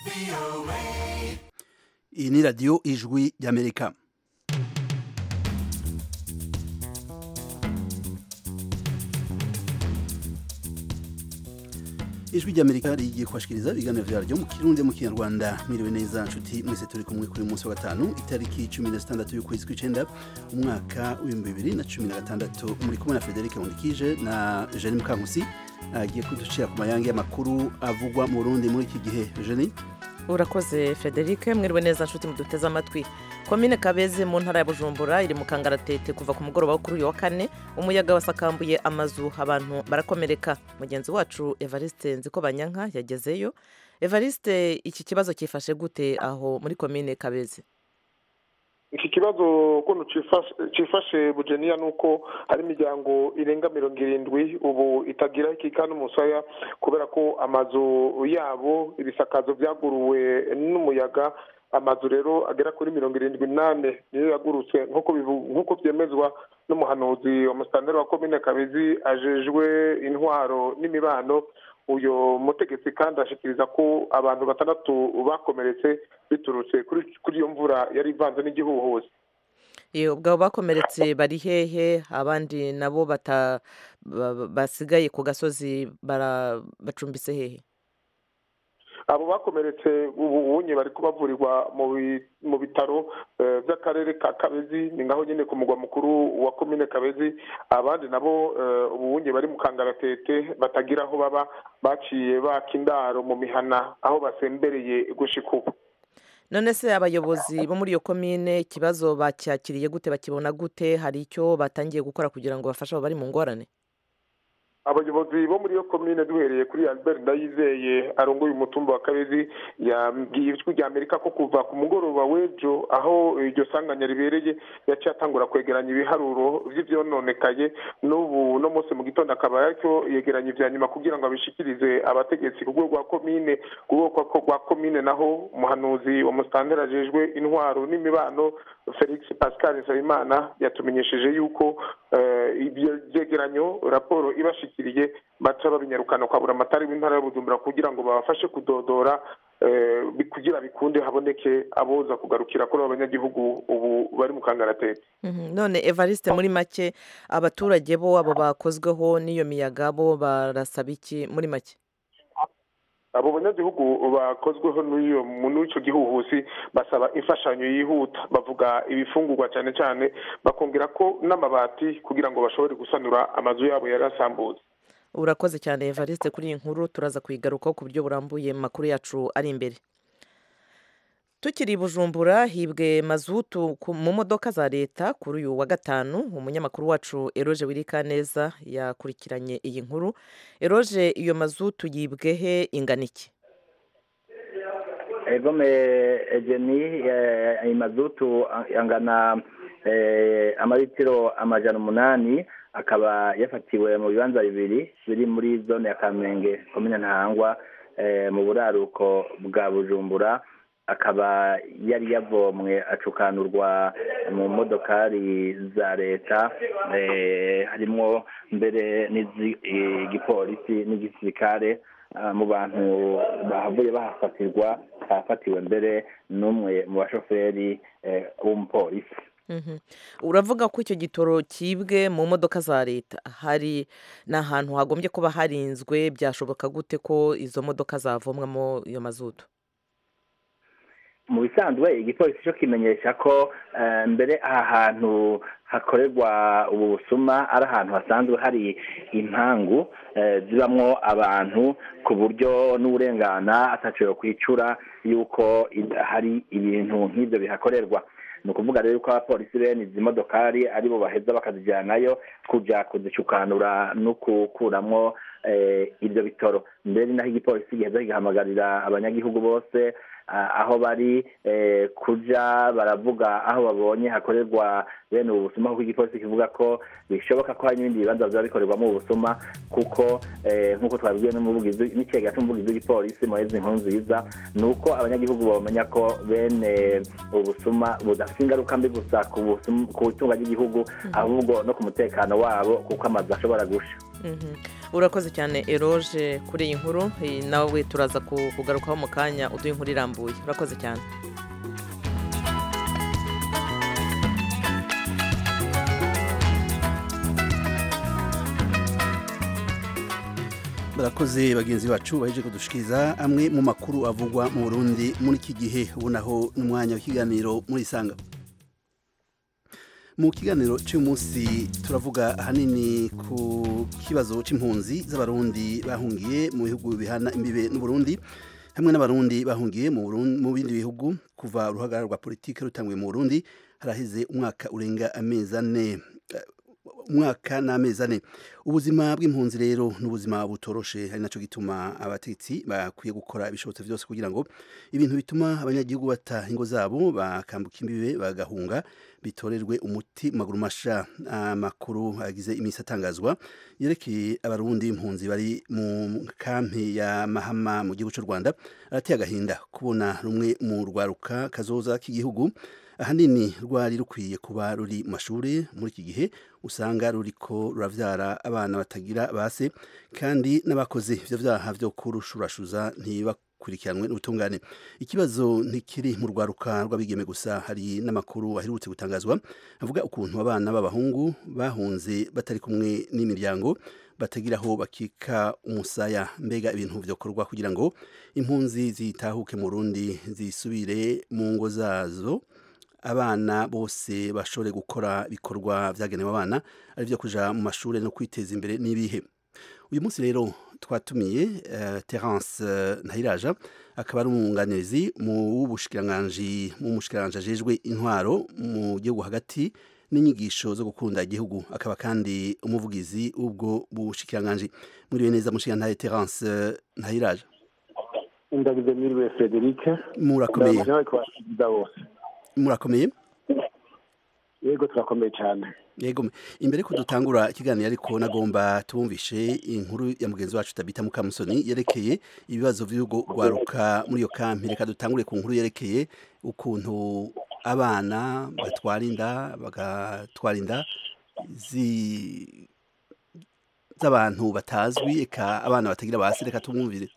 iyi ni radiyo ijwi ry'amerika ijwi ry'amerika rigiye kubashikiriza ibiganiro vyaryo mu kirundi mu kinyarwanda mwiriwe neza nshuti mwese turi kumwe kuri munsi wa gatanu itariki cumi na zitandatu y'ukwezi kw'icenda umwaka w'ibihumbi bibiri na cumi na gatandatu muri kumwe na federike nkundikije na jeni mukankusi agiye kuducira ku mayange y'amakuru avugwa mu burundi muri iki gihe jeni urakoze frederic mwiriwe neza nshuti muduteze amatwi komine kabeze mu ntara ya bujumbura iri mu kangaratete kuva ku mugoroba wo kuri uyu wa kane umuyaga wasakambuye amazu abantu barakomereka mugenzi wacu evariste nziko banyanka yagezeyo evariste iki kibazo cyifashe gute aho muri komine kabeze iki kibazo ukuntu cifashe bujeniya ni uko hari imiryango irenga mirongo irindwi ubu itagira ikika n'umusaya kubera ko amazu yabo ibisakazo byaguruwe n'umuyaga amazu rero agera kuri mirongo irindwi n'ane niyo yagurutse nk'uko byemezwa n'umuhanuzi wa musitanteri wa komine kabezi ajejwe intwaro n'imibano uyu mutegetsi kandi ashikiriza ko abantu batandatu bakomeretse biturutse kuri iyo mvura yari ivanze n'igihuhuzi ubwo bakomeretse bari hehe abandi nabo basigaye ku gasozi bacumbitse hehe abo bakomeretse ubunye bari kubavurirwa mu bitaro by'akarere ka kabezi ni ngaho nyine ku mugwa mukuru wa komine kabezi abandi nabo ubunye bari mu kangaratete batagira aho baba baciye baka indaro mu mihana aho basembereye gushika ubu none se abayobozi bo muri iyo komine ikibazo bacyakiriye gute bakibona gute hari icyo batangiye gukora kugira ngo bafashe abo bari mu ngorane abayobozi bo muri iyo komine duhereye kuri albert ndayizeye arongoye umutumba wa kabezi yabwiye ijwi rya amerika ko kuva ku mugoroba w'ejo aho iryo sanganya ribereye yaciye atangura kwegeranya ibiharuro vy'ivyononekaye n'ubu no munsi mu gitondo akaba yariko yegeranya ivya nyuma kugira ngo abishikirize abategetsi ku rwego rwa komine ku rwego rwa komine naho umuhanuzi wa musitanteri ajejwe intwaro n'imibano felix pascal nsabimana yatumenyesheje yuko ibyo vyegeranyo raporo ibashikiriye baca babinyarukana kwa buramatari w'intara y'ubujumbura kugira ngo babafashe kudodora kugira bikunde haboneke aboza kugarukira kuri abo banyagihugu ubu bari mu kangaratete none evariste muri make abaturage bo abo bakozweho n'iyo miyaga bo barasaba iki muri make abo banyagihugu bakozweho n'icyo gihuhusi basaba imfashanyo yihuta bavuga ibifungurwa cyane cyane bakongera ko n'amabati kugira ngo bashobore gusanura amazu yabo yari asambutse urakoze cyane evariste kuri iyi nkuru turaza kuyigarukaho ku buryo burambuye mu makuru yacu ari imbere tukiri i bujumbura hibwe mazutu mu modoka za leta kuri uyu wa gatanu umunyamakuru wacu eroge wirika neza yakurikiranye iyi nkuru eroge iyo mazutu yibwe he ingana iki egome egeni iyi mazutu angana amaritiro amajana umunani akaba yafatiwe mu bibanza bibiri biri muri zone ya kamenge komine ntahangwa mu buraruko bwa bujumbura akaba yari yavomwe acukanurwa mu modokari za leta harimo mbere n'igipolisi n'igisirikare mu bantu bahavuye bahafatirwa hafatiwe mbere n'umwe mu bashoferi w'umupolisi uravuga ko icyo gitoro cyibwe mu modoka za leta hari ni ahantu hagombye kuba harinzwe byashoboka gute ko izo modoka zavomwamo iyo mazutu mu bisanzwe igipolisi cyo kimenyesha ko mbere aha hantu hakorerwa ubu busuma ari ahantu hasanzwe hari impangu zibamwo abantu ku buryo n'uburengana ataciwe kwicura yuko hari ibintu nk'ibyo bihakorerwa ni ukuvuga rero ko abapolisi bene izi modokari aribo baheza bakazijyanayo kujya kuzicukanura no gukuramo ibyo bitoro mbere naho igipolisi giheza kigahamagarira abanyagihugu bose aho bari kuja baravuga aho babonye hakorerwa bene ubu busuma kuko igipolisi kivuga ko bishoboka ko hari n'ibindi bibanza biba bikorerwamo ubu busuma kuko nk'uko twabibwiwe n'ikigega cy'umuvugizi w'igipolisi muhezi nkuru nziza ni uko abanyagihugu bamenya ko bene ubu busuma budafite ingaruka mbi gusa ku itunga ry'igihugu ahubwo no ku mutekano wabo kuko amazu ashobora gusha Mhm. urakoze cyane eroge kuri iyi nkuru eh, nawe turaza ku- kugarukaho mu kanya uduha inkuru irambuye urakoze cyane barakoze bagenzi bacu baheje kudushikiriza amwe mu makuru avugwa mu Burundi muri iki gihe ubonaho n'umwanya w'ikiganiro muri isanga mu kiganiro cy'umunsi turavuga ahanini ku kibazo c'impunzi z'abarundi bahungiye mu bihugu bihana imbibe n'uburundi hamwe n'abarundi bahungiye mu Burundi- mu bindi bihugu kuva uruhagarara rwa politike rutanguye mu burundi haraheze umwaka urenga amezi ane umwaka n'amezi ane ubuzima bw'impunzi rero ni ubuzima butoroshe ari nacyo gituma abategetsi bakwiye gukora ibishobotse byose kugira ngo ibintu bituma abanyagihugu bata ingo zabo bakambuka imbibe bagahunga bitorerwe umuti mu maguru masha amakuru agize iminsi atangazwa yerekeye abarundi impunzi bari mu kampi ya mahama mu gihugu cy'u rwanda arateye agahinda kubona rumwe mu rwaruka kazoza k'igihugu ahanini rwari rukwiye kuba ruri mu mashuri muri iki gihe usanga ruriko ruravyara abana batagira base kandi n'abakoze ivyo vyaha vyo kurushurashuza ntibakurikiranwe n'ubutungane ikibazo ntikiri mu rwaruka rw'abigeme gusa hari n'amakuru aherutse gutangazwa avuga ukuntu abana b'abahungu bahunze batari kumwe n'imiryango batagira aho bakika umusaya mbega ibintu vyokorwa kugira ngo impunzi zitahuke mu Burundi zisubire mu ngo zazo abana bose bashobore gukora ibikorwa byagenewe abana ari byo kuja mu mashuri no kwiteza imbere n'ibihe uyu munsi rero twatumiye uh, Terence uh, Ntahiraja akaba ari umwunganizi mu w'ubushikiranganji mu mushikiranganji ajejwe intwaro mu gihugu hagati n'inyigisho zo gukunda igihugu akaba kandi umuvugizi w'ubwo bushikiranganji muriwe neza mushikirantahe Terence uh, Ntahiraja ndagize mwiriwe frederic murakomeye ndamushimira kubashikiriza bose murakomeye yego turakomeye cyane yego imbere ko dutangura ikiganiro ariko nagomba tubumvishe inkuru ya mugenzi wacu tabita mukamusoni yerekeye ibibazo by'urugo rwaruka muri iyo kampi reka dutangure ku nkuru yerekeye ukuntu abana batwara inda bagatwara inda zi- z'abantu batazwi eka abana batagira basi reka tumwumvire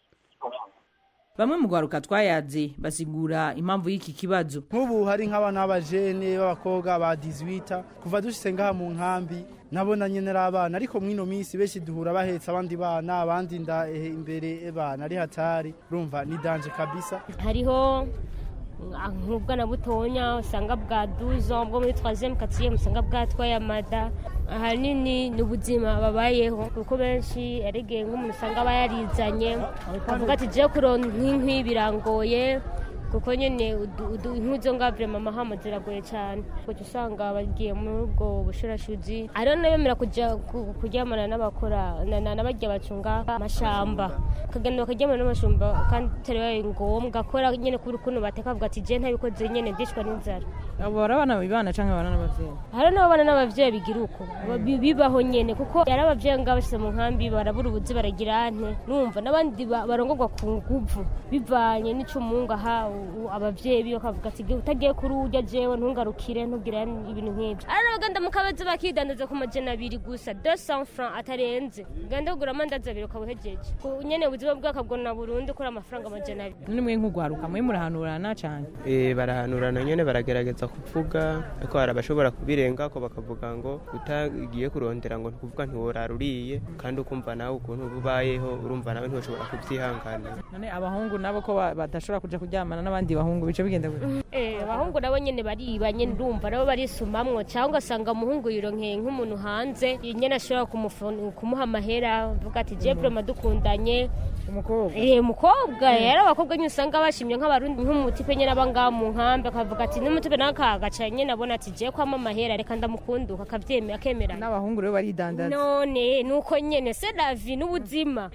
bamwe mu rwaruka twayaze basigura impamvu y'iki kibazo nk'ubu hari nk'abana b'abajene b'abakobwa ba 18 kuva dushitse ngaha mu nkambi nabona nyene ari abana ariko mwino minsi benshi duhura bahetse abandi bana abandi nda eh, imbere bana ari hatari urumva ni danje kabisa hariho ah, nk'ubwana butonya usanga bwa duzo bwo muri troisième quatrième usanga bwatwaye amada ahanini ni ubuzima babayeho kuko benshi yaregeye nk'umuntu usanga aba yarizanye avuga ati je kuronka nk'inkwi birangoye kuko nyene udu- udu- inkwi zo nga vrema amahama ziragoye cyane kuko usanga bagiye muri ubwo bushurashuzi hariho n'abemera kuja ku- kuryamana n'abakora na- na- n'abarya bacunga amashamba bakagenda bakaryamana n'amashamba kandi atari bibaye ngombwa kubera nyene kubera ukuntu bateka bavuga ati je ntabikoze nyene ndicwa n'inzara abo bari abana bibana canke abana n'abavyeyi hari n'abana n'abavyeyi bigira uko Bi- bibaho nyene kuko yari abavyeyi ngaho bashyize mu nkambi barabura ubuzi baragira ante numva n'abandi ba- barongorwa ku nguvu bivanye n'icumunga ha u- abavyeyi biwe bakavuga ati utagiye kuri urya jewe ntungarukire ntubwire ibintu nk'ibyo ari n'abaganda mu kabazi bakidandaza ku majana abiri gusa 200 francs atarenze ugenda kugura amandazi abiri ukaba uhejeje Ku- nyene ubuzima bwakabwona burundu kuri amafaranga amajana abiri none mwe nk'urwaruka mwe murahanurana cane Eh, barahanurana nyine baragerageza kuvuga ariko hari abashobora kubirenga ko bakavuga ngo utagiye kurondera ngo ntukuvuga ntiworara uriye kandi ukumva nawe ukuntu uba ubayeho urumva nawe ntushobora kubyihanganira none abahungu nabo ko ba- badashobora kuja kuryamana n'abandi bahungu bice bigenda gute Eh, abahungu nabo nyene bariba nyene ndumva nabo barisumamwo cyangwa ugasanga umuhungu yironkeye nk'umuntu hanze nyene ashobora kumufon- kumuha amahera avuga ati je vrema dukundanye umukobwa Eh, umukobwa yari abakobwa nyine usanga bashimye nk'abarundi nk'umutipe nyene aba ngaha mu nkambi akavuga ati n'umutipe nawe akagaca nyene abona ati je kwama amahera reka ndamukunduka akavyemera akemera n'abahungu rero baridandaza none nuko nyene c'est la vie n'ubuzima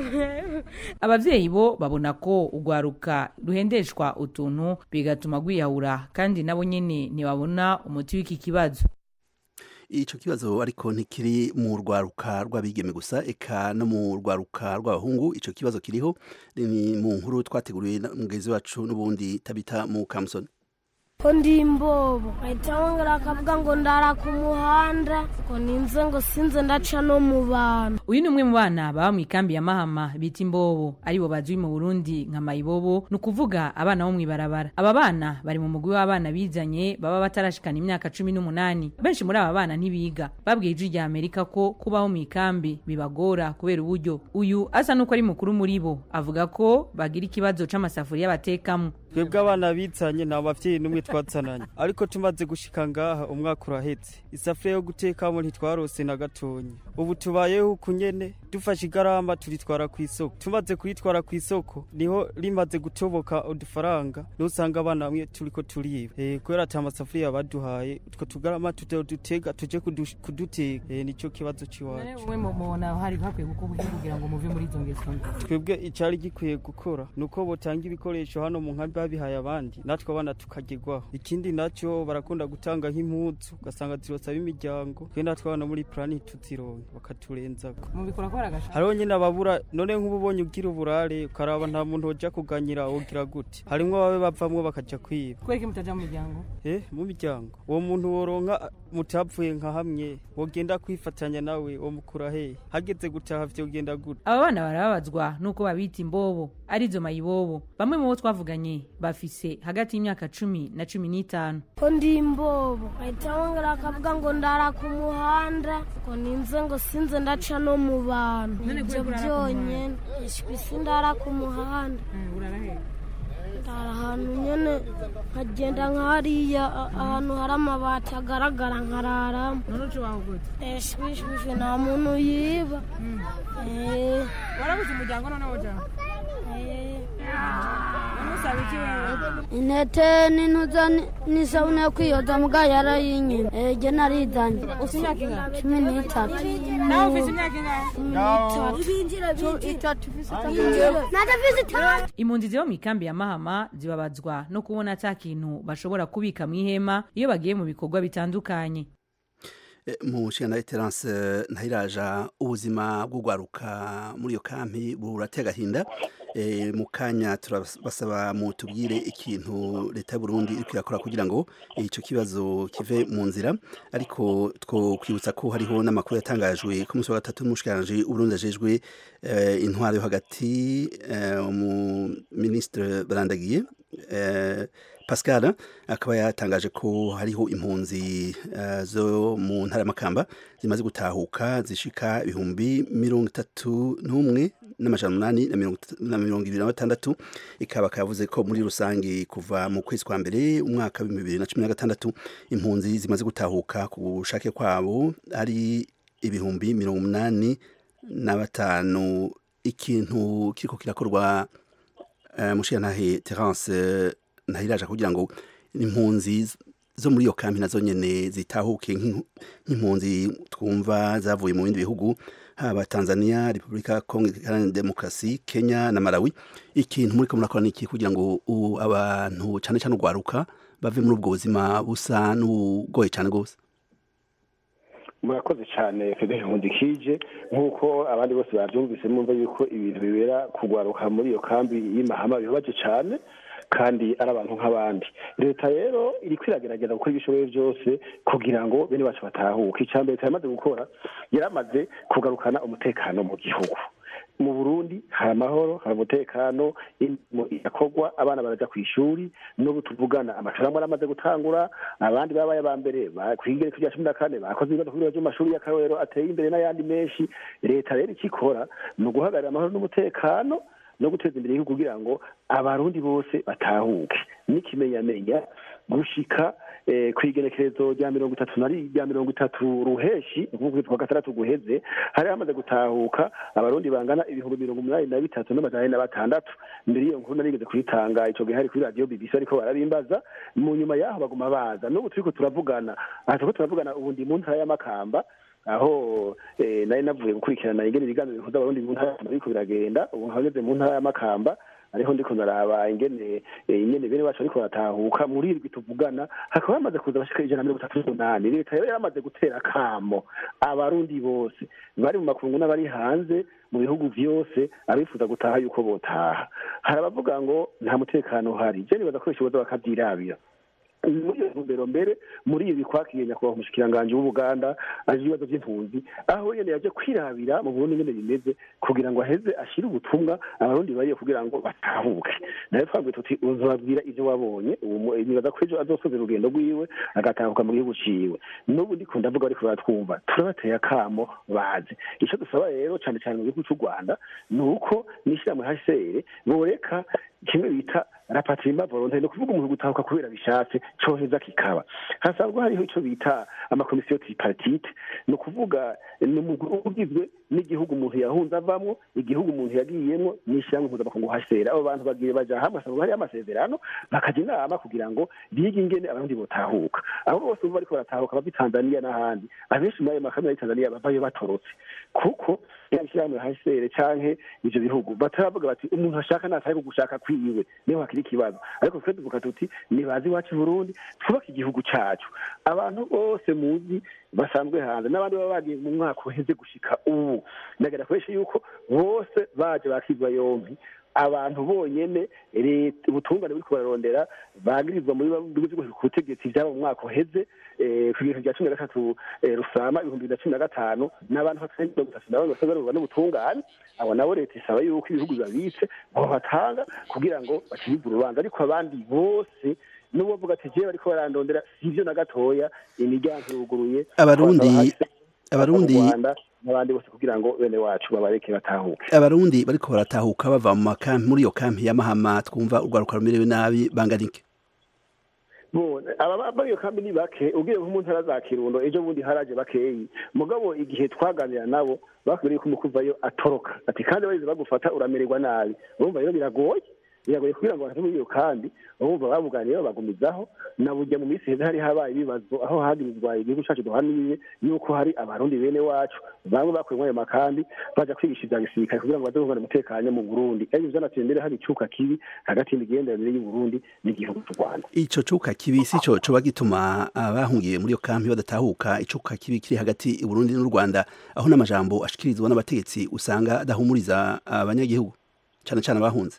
abavyeyi bo babona ko urwaruka ruhendeshwa utuntu bigatuma rwiyahura kandi nabo nyene ntibabona umuti w'iki kibazo ico kibazo ariko ntikiri mu rwaruka rw'abigeme gusa eka no mu rwaruka rw'abahungu ico kibazo kiriho ni mu nkuru twateguriwe na mugenzi wacu n'ubundi tabita mu kamusoni ko ndi imbobo ahita wongera akavuga ngo ndara ku muhanda ngo ninze ngo sinze ndaca no mu bantu uyu ni umwe mu bana baba mu ikambi ya mahama bita imbobo aribo bazwi mu burundi nka mayibobo ni ukuvuga abana bo mw'ibarabara aba bana bari mu mugwi w'abana bizanye baba batarashikana imyaka cumi n'umunani benshi muri aba bana ntibiga babwiye ijwi rya amerika ko kubaho mu ikambi bibagora kubera uburyo uyu asa n'uko ari mukuru muri bo avuga ko bagira ikibazo c'amasafuriya batekamo twebwe abana bizanye nta bavyeyi n'umwe twazananye ariko tumaze gushika ngaha umwaka urahetse isafuriya yo gutekamo ntitwarose na gatonya ubu tubayeho uku nyene dufashe igarama turitwara ku isoko tumaze kuritwara ku isoko niho rimaze gutoboka udufaranga nusanga abana bamwe turiko turiba eh kubera ata masafuriya baduhaye utwo tugarama tutodutega tuje kudu- kuduteka eh nico kibazo ciwacu umwe mubona hari hakwiye gukorwa kugira ngo muve muri izo ngeso mbi twebwe icari gikwiye gukora nuko botanga ibikoresho hano mu nkambi babihaye abandi natwe abana tukagerwaho ikindi nacyo barakunda gutanga nk'impuzu ugasanga zirosaba imiryango twe natwe abana muri plani tuzironke bakaturenzako mubikora kubera agashaka hariho nyine ababura none nk'ubu ubonye ugira uburare ukaraba nta muntu woja kuganyira wogira gute harimwo babe bavamwo bakaja kwiba kubera ko mutaja mu miryango eh mu miryango uwo muntu woronka mutapfuye nka hamwe wogenda kwifatanya nawe womukura hehe hageze gutaha vyogenda gute aba bana barababazwa nuko babita imbobo arizo mayibobo bamwe mu bo twavuganye bafise hagati y'imyaka cumi na cumi n'itanu ko ndi imbobo ahita wongera akavuga ngo ndara ku muhanda ngo ninze ngo sinze ndaca no mu bantu None ibyo kubera ko urara ku byonyine ishwi sindara ku muhanda ndara ahantu nyene nkagenda nk'hariya a- ahantu hari amabati agaragara nkararamo none uco waho gute eshwishwishe nta muntu yiba Eh, warabuze umuryango none woja eh. namusaba iki wewe intete n'intuza ni- n'isabune yo kwiyoza mugabo yarayinyima ege narizanye ufite imyaka ingana cumi n'itatu nawe ufite imyaka ingana impunzi ziba mu ikambi ya mahama zibabazwa no kubona ata kintu bashobora kubika mu ihema iyo bagiye mu bikorwa bitandukanye Eh, mu nshingano terance ntayiraja ubuzima bw'urwaruka muri iyo kampi buratega agahinda Eh, mu kanya turabasaba mu tubwire ikintu leta y'uburundi iri kwirakora kugira ngo icyo kibazo kive mu nzira ariko two kwibutsa ko hariho n'amakuru yatangajwe ku munsi wa gatatu n'umushikiranganji uburundi ajejwe eh, intwaro yo hagati eh, umuminisitiri barandagiye eh, pascal akaba yatangaje ko hariho impunzi eh, zo mu ntara y'amakamba zimaze gutahuka zishika ibihumbi mirongo itatu n'umwe n'amajana umunani na mirongo itatu- na mirongo ibiri na batandatu ikaba kavuze ko muri rusange kuva mu kwezi kwa mbere umwaka w'ibihumbi bibiri na cumi na gatandatu impunzi zimaze gutahuka ku bushake kwabo ari ibihumbi mirongo umunani na batanu ikintu kiriko kirakorwa uh, mushiyantahe terence ntahiraje kugira ngo impunzi zo muri iyo kampi nazo nyene zitahuke nk'impu- nk'impunzi twumva zavuye mu bindi bihugu haba tanzania repubulika ya kongo iharanira demokarasi kenya na malawi ikintu muriko murakora niki kugira ngo u- abantu cane cane urwaruka bave muri ubwo buzima busa n'ubugoye cane rwose murakoze cyane federi nkundikije nk'uko abandi bose babyumvise mwumva yuko ibintu bibera kugwaruka muri iyo kambi y'imahama bibabaje cyane kandi ari abantu nk'abandi leta rero iri kwiragerageza gukora ibishoboye byose kugira ngo bene bacu batahuke icya mbere leta yamaze gukora yaramaze kugarukana umutekano mu gihugu mu burundi hari amahoro hari umutekano imirimo irakorwa abana baraja ku ishuri n'ubu tuvugana amashuri amwe aramaze gutangura abandi babaye aba mbere kwigereka rya cumi na kane bakoze ibibazo ku bibazo by'amashuri y'akarorero ateye imbere n'ayandi menshi leta rero icyo ikora ni uguhagarara amahoro n'umutekano no guteza imbere igihugu kugira ngo abarundi bose batahuke n'ikimenyamenya gushika ku igenekerezo rya mirongo itatu na rya mirongo itatu ruheshi nk'ukwezi kwa gatandatu guheze hari hamaze gutahuka abarundi bangana ibihumbi mirongo umunani na bitatu n'amajana ane na batandatu mbere y'iyo nkuru narigeze kuyitanga ico gihe hari kuri radiyo bbc ariko barabimbaza mu nyuma y'aho baguma baza n'ubu turiko turavugana aha turiko turavugana ubu ndi mu ntara y'amakamba aho nari navuye gukurikirana ingene ibiganiro bihuza abarundi mu ntara biriko biragenda ubu nkageze mu ntara y'amakamba ariho ndiko ndaraba ingene ingene bene bacu bariko baratahuka muri irwi tuvugana hakaba hamaze kuza abashika ijana na mirongo itatu n'umunani leta rero yaramaze gutera akamo abarundi bose bari mu makungu n'abari hanze mu bihugu vyose abifuza gutaha yuko botaha hari abavuga ngo nta mutekano uhari je nibaza ko bishoboza bakavyirabira muri iyo ntumbero mbere muri ibi kwakiriye nyakubahwa umushikiranganji w'ubuganda aje ibibazo by'impunzi aho nyene yaje kwirabira mu burundi nyene bimeze kugira ngo aheze ashire ubutumwa abarundi bariyo kugira ngo batahuke nawe twabwiye tuti uzababwira ivyo wabonye nibaza ko ejo azosoza urugendo rwiwe agatahuka mu gihugu ciwe n'ubu ndiko ndavuga bariko baratwumva turabateye akamo bazi ico dusaba rero cane cane mu gihugu c'u rwanda ni uko n'ishirahamwe hcr boreka kimwe bita rapatriement volontaire ni ukuvuga umuntu gutahuka kubera bishatse coheza kikaba hasanzwe hariho ico bita amakomisiyo tripartite ni ukuvuga ni umugwi ugizwe n'igihugu umuntu yahunze avamwo igihugu umuntu yagiyemwo n'ishyirahamwe mpuzamakungu hcr abo bantu bagiye baja hamwe hasanzwe hariho amasezerano bakaja inama kugira ngo bige ingene abarundi botahuka abo bose ubu bariko baratahuka bava i tanzaniya n'ahandi abenshi muri ayo makamera y'i tanzaniya bavayo batorotse kuko ishyirahamwe hcr canke ivyo bihugu bataravuga bati umuntu ashaka natahe gushaka kwiwe niho hakiri ikibazo ariko twe tuvuga tuti nibazi iwacu i burundi twubake igihugu cacu abantu bose muzi basanzwe hanze n'abandi baba bagiye mu mwaka uheze gushika ubu ndagera kubesha yuko bose baje bakizwa yompi abantu bonyene leta ubutungane buriko bararondera bagirizwa muri bihugu ku butegetsi vyaba mu mwaka uheze ku bintu vya cumi na gatatu rusama ibihumbi bibiri na cumi na gatanu n'abantu batarenga mirongo itatu na bane basagarurwa n'ubutungane abo nabo leta isaba yuko ibihugu babitse bobatanga kugira ngo bakibibwe urubanza ariko abandi bose n'ubu bavuga ati jewe bariko barandondera sivyo na gatoya imiryango iruguruye abarundi abarundi n'abandi bose kugira ngo bene wacu babareke batahuke abarundi bariko baratahuka bava mu makampi muri iyo kampi ya mahama twumva urwaruka rumerewe nabi bangana iki aba muri iyo kambi ni bake ubwiye nko mu ntara za kirundo ejo bundi haraje bakeyi mugabo igihe twaganira nabo bakubwiye ko umukuvayo atoroka ati kandi bageze bagufata uramererwa nabi urumva rero biragoye biragoye kugira ngo bave muri iyo kambi bumva babuganiye babagumizaho na burya mu minsi heza hari habaye ibibazo aho hagirizwa igihugu cacu duhaniye yuko hari abarundi bene wacu bamwe bakuye muri ayo makambi baja kwigisha ivya gisirikare kugira ngo baze kuvana umutekano mu burundi ariko vyanateye mbere hari icuka kibi hagati y'imigenderanire y'uburundi n'igihugu c'u rwanda ico cuka kibi si co coba gituma abahungiye muri iyo kampi badatahuka icuka kibi kiri hagati y'uburundi n'u rwanda aho n'amajambo ashikirizwa n'abategetsi usanga adahumuriza abanyagihugu cane cane abahunze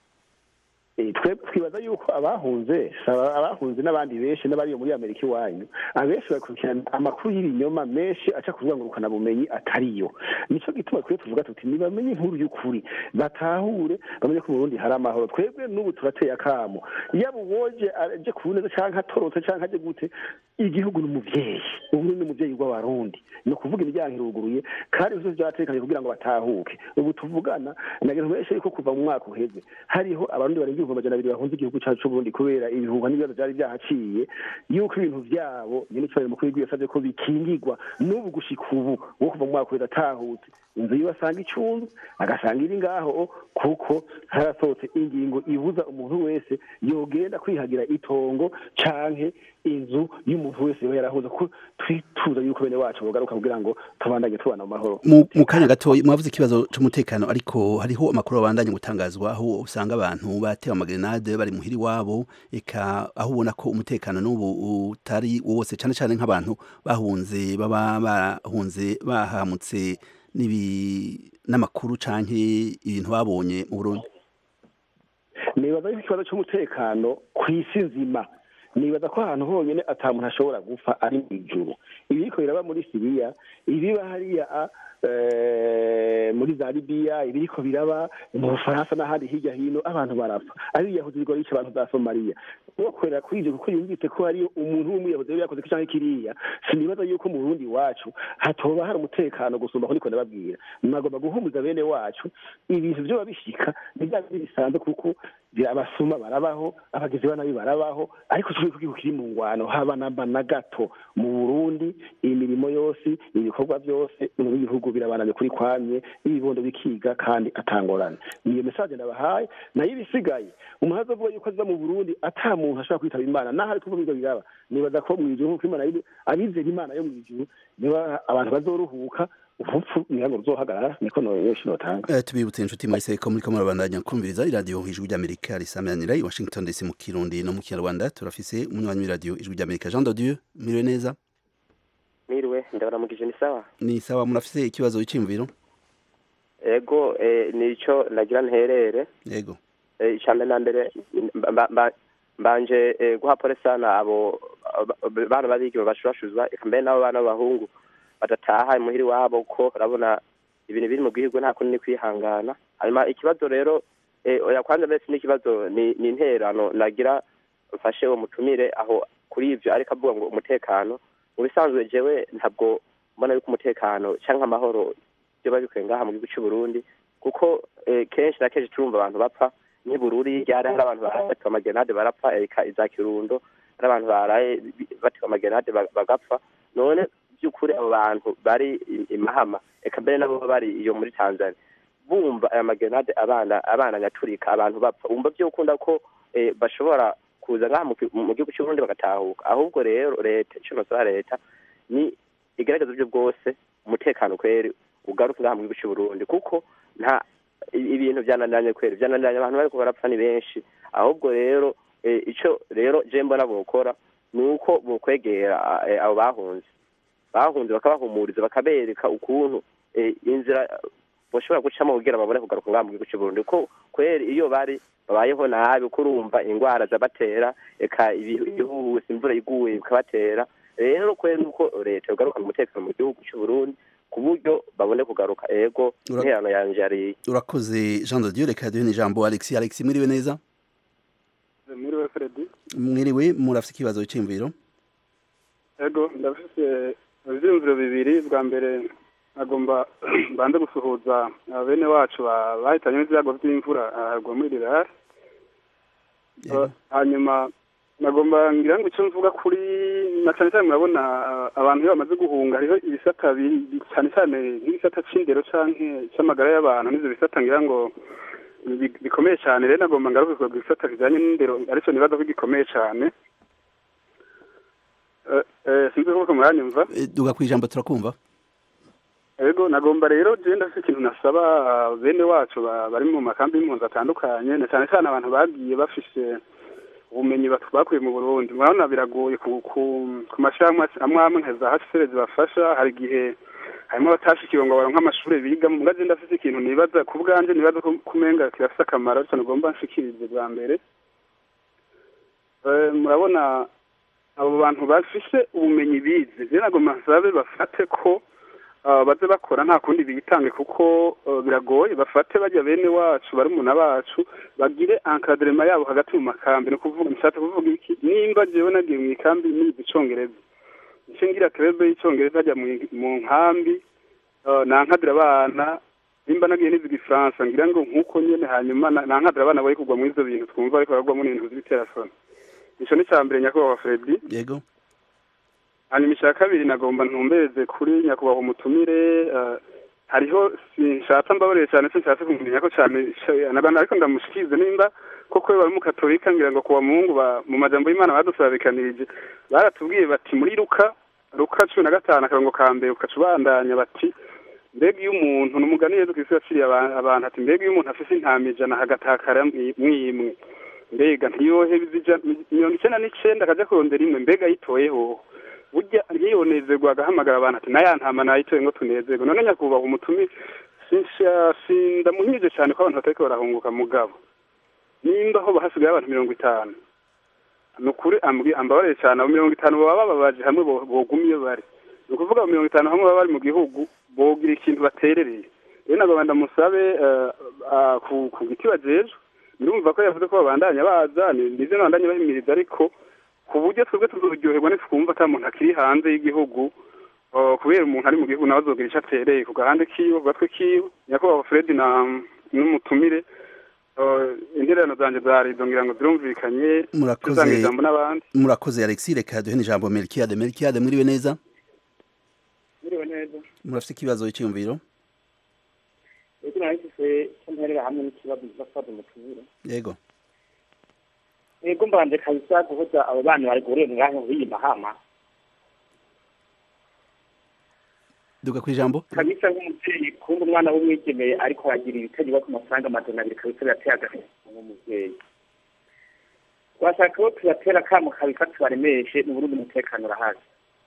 twe twibaza yuko abahunze abahunze n'abandi benshi n'abari muri amerika iwanyu abenshi bakurikirana amakuru y'ibinyoma menshi aca kuvuga ngo bumenyi atariyo nico gituma twe tuvuga tuti nibamenye inkuru y'ukuri batahure bamenye ko mu burundi hari amahoro twebwe n'ubu turateye akamo yaba uwoje aje ku neza canke atorotse canke aje gute igihugu ni umuvyeyi uburundi ni umuvyeyi w'abarundi ni ukuvuga imiryango iruguruye kandi vyose vyatekanye kugira ngo batahuke ubu tuvugana nagira benshi yuko kuva mu mwaka uheze hariho abarundi barenga ibihumbi amajana abiri bahunze igihugu cacu c'uburundi kubera ibihuha n'ibibazo vyari vyahaciye yuko ibintu vyabo nyene icubahiro mukuru w'igihugu yasavye ko bikingirwa n'ubu gushika ubu wo kuva mu mwaka uheze atahutse inzu yiwe asanga icunzu agasanga iri ngaho kuko harasohotse ingingo ibuza umuntu wese yogenda kwihagira itongo canke inzu y'umuntu wese yoba yarahuze ko twituza yuko bene wacu bogaruka kugira ngo tubandanye tubana mu mahoro mu kanya gatoya mwavuze ikibazo c'umutekano ariko hariho amakuru abandanye gutangazwa aho usanga abantu batewe amagrenade bari muhiri wabo eka aho ubona ko umutekano n'ubu utari wose cane cane nk'abantu bahunze baba bahunze bahamutse nibi n'amakuru canke ibintu babonye mu Burundi nibaza yuko ikibazo c'umutekano kw'isi nzima nibaza ko ahantu honyine ata muntu ashobora gupfa ari mu ijuru ibiriko biraba muri siriya ibiba hariya muri za libiya ibiriko biraba mu bufaransa n'ahandi hirya hino abantu barapfa ari yahuze ibigo bica abantu za somaliya uwakorera kuri ivyo kuko yumvise ko hariyo umuntu w'umuyahuzi yari yakoze canke kiriya sinibaza yuko mu burundi wacu hatoba hari umutekano gusumba ko niko ndababwira mwagomba guhumuza bene wacu ibintu vyoba bishika ni vya bindi bisanzwe kuko abasuma barabaho abagizi ba nabi barabaho ariko turi kugihugu kiri mu ngwano haba namba na gato mu burundi imirimo yose ibikorwa byose mu bihugu birabananye kuri kwamye ibibondo bikiga kandi atangorane niyo mesaje ndabahaye nayo ibisigaye umuhazi avuga yuko aza mu burundi ata muntu ashobora kwitaba imana naho ari kuvuga ivyo biraba nibaza ko mu ijuru nk'uko imana abizera imana yo mu ijuru niba abantu bazoruhuka ubupfu ntihango ruzohagarara niko noyeshi notanga eh tubibutse inshuti mwese ko muri kamwe bandanya kumviriza iradiyo ijwi ry'Amerika risamanira i Washington DC mu Kirundi no mu Kinyarwanda turafise umunywanyi w'iradiyo ijwi ry'Amerika Jean de Dieu miriwe neza miriwe ndabaramukije ni sawa ni sawa murafise ikibazo cy'imviro ego eh, nico nagira nterere yego eh, icambere na mbere mbanje eh, guha pole sana abo abo- bana babigeme bashurashuzwa eka mbere n'abo bana b'abahungu badataha imuhiri wabo kuko urabona ibintu biri mu gihugu nta kundi ni kwihangana hanyuma ikibazo rero eh, oya kwanza mbese n'ikibazo ni ni interano nagira mfashe uwo mutumire aho kuri ivyo ariko avuga ngo umutekano mu bisanzwe jewe ntabwo mbona yuko umutekano canke amahoro byoba bikwiye ngaha mu gihugu c'u Burundi kuko eh, kenshi na kenshi turumva abantu bapfa nk'ibururi ryari hari abantu baraye batewe amagenade barapfa eka iza kirundo hari abantu baraye bi- batewe amagenade ba- bagapfa none by'ukuri abo bantu bari i- i Mahama eka mbere nabo bari iyo muri Tanzania bumva aya magenade abana abana nyaturika abantu bapfa bumva byokunda ko eh, bashobora kuza ngaha mu ki- mu gihugu cy'u Burundi bagatahuka ahubwo rero leta ico nosaba leta ni igerageza uburyo bwose umutekano kweri ugaruke ngaha mu gihugu cy'u Burundi kuko nta i- ibintu byananiranye kweri byananiranye abantu bariko barapfa ni benshi ahubwo rero eh, ico rero je mbona bokora ni uko bokwegera eh, abo bahunze bahunze bakabahumuriza bakabereka ukuntu eh, inzira bashobora gucamo kugira babone kugaruka ngaha mu gihugu cy'u Burundi ko kweri iyo bari babayeho nabi ko urumva ingwara zabatera eka ibi- ibihuhusi imvura iguye bikabatera rero kweri nuko leta yogaruka mu mutekano mu gihugu cy'u Burundi ku buryo babone kugaruka ego Ura- interano yanje yari urakoze jean de dieu reka duhe n'ijambo alexi alexi mwiriwe neza mwiriwe fredi mwiriwe murafite ikibazo cy'imviro ego ndafise ivyiyumviro bibiri bwa mbere nagomba banze gusuhuza aba bene wacu ba- bahitanye n'ivyago vy'imvura aharwa muri rirare Eh, hanyuma nagomba ngira ngo icyo mvuga kuri na cyane cyane murabona ah, abantu iyo bamaze guhunga hariho ibisata bi- cyane cyane nk'ibisata c'indero canke c'amagara y'abantu n'ivyo bisata ngira ngo bi- bikomeye cyane rero nagomba ngaruke ku gisata kijanye n'indero arico nibaza ko gikomeye cyane Eh, eh, sinzi kuko muranyumva Eh, duga ku ijambo turakumva ego nagomba rero je ndafise ikintu nasaba ah, bene wacu ba- bari mu makambi y'impunzi atandukanye na cyane cyane abantu bagiye bafise ubumenyi batu- bakuye mu burundi murabona biragoye ku ku ku mashirahamwe amwe amwe nka za hcr zibafasha hari igihe harimo abatashikiwe ngo baronke amashuri bigamo mbwa je ndafise ikintu nibaza ku bwanje nibaza ko kumenga kirafise akamaro ariko nagomba nshikirize bwa mbere Eh, murabona abo bantu bafise ubumenyi bize je nagomba nsabe bafate ko ah, baze bakora nta kundi bitange kuko eh, biragoye bafate bajya bene wacu barumuna bacu bagire encadrement yabo hagati mu makambi ni ukuvuga nshatse kuvuga iki nimba jewe nagiye mu ikambi nize icongereza nce ngira krebe y'icongereza ajya mu- mu nkambi eh, nankadira abana nimba nagiye nize igifaransa ngira ngo nk'uko nyene hanyuma na- nankadira abana bari kugwa muri ivyo bintu twumva bariko baragwamo n'ibintu vy'ibiterasoni ico ni ca mbere nyakubahwa fredi yego hanyuma icya kabiri nagomba ntumbereze kuri nyakubahwa umutumire eh, hariho sinshatse mbabarire cyane sinshatse kumenya ko cyane nabana ariko ndamushikirize nimba koko we bari mukatolika ngira ngo kuwa mungu ba- mu majambo y'imana badusabikanirije baratubwiye bati muri luka luka cumi na gatanu akarongo ka mbere ukaca ubandanya bati mbega iyo umuntu ni umugani yezu kristo yaciriye aba- abantu ati mbega iyo umuntu afise intama ijana hagatakara mwi- mwimwe mbega ntiyoheza ija- mirongo icenda n'icenda akaja kurondera imwe mbega yitoye hoho burya ntiyonezerwa agahamagara abantu ati naya ntama nayitoye ngo tunezerwe none nyakubahwa umutumi sinsha- sindamuhimije cyane ko abantu batariko barahunguka mugabo nimba ho hasigaye abantu mirongo itanu ni ukuri ambwi- ambabarire cyane abo mirongo itanu baba bababaje hamwe bo- boguma iyo bari ni ukuvuga abo mirongo itanu hamwe baba bari mu gihugu bogira ikintu baterereye rero nagomba ndamusabe eh, ah, ku ku giti bajejwe ndumva ko yavuze ko babandanya baza ni- nivyo nabandanya bahimiriza ariko ku buryo twebwe tuzoryoherwa nitwumva ata muntu akiri hanze y'igihugu uh, kubera umuntu ari mu gihugu nawe azogira ico atereye ku gahande kiwe ku gatwe kiwe nyakubahwa fred na n'umutumire uh, intererano zanje zarizo ngira ngo zirumvikanye murakoze tuzanga ijambo n'abandi murakoze alexi reka duhe n'ijambo melkiade melkiade mwiriwe neza Muriwe neza. murafite ikibazo cy'imviro Ego nahise kumperera hamwe n'ikibazo kizasaza umutumire. yego Ego mbanje kabisa guhoza abo bana bari guhurira ngaho b'iyi mahama. duga ku ijambo Kabisa nk'umuvyeyi kumva umwana w'umwigeme ariko aragira ibitego ku mafaranga amajana abiri kabisa birateye agahinda nk'umuvyeyi. Twashaka ko tubatera akamo kabisa tubaremeshe mu Burundi umutekano urahari.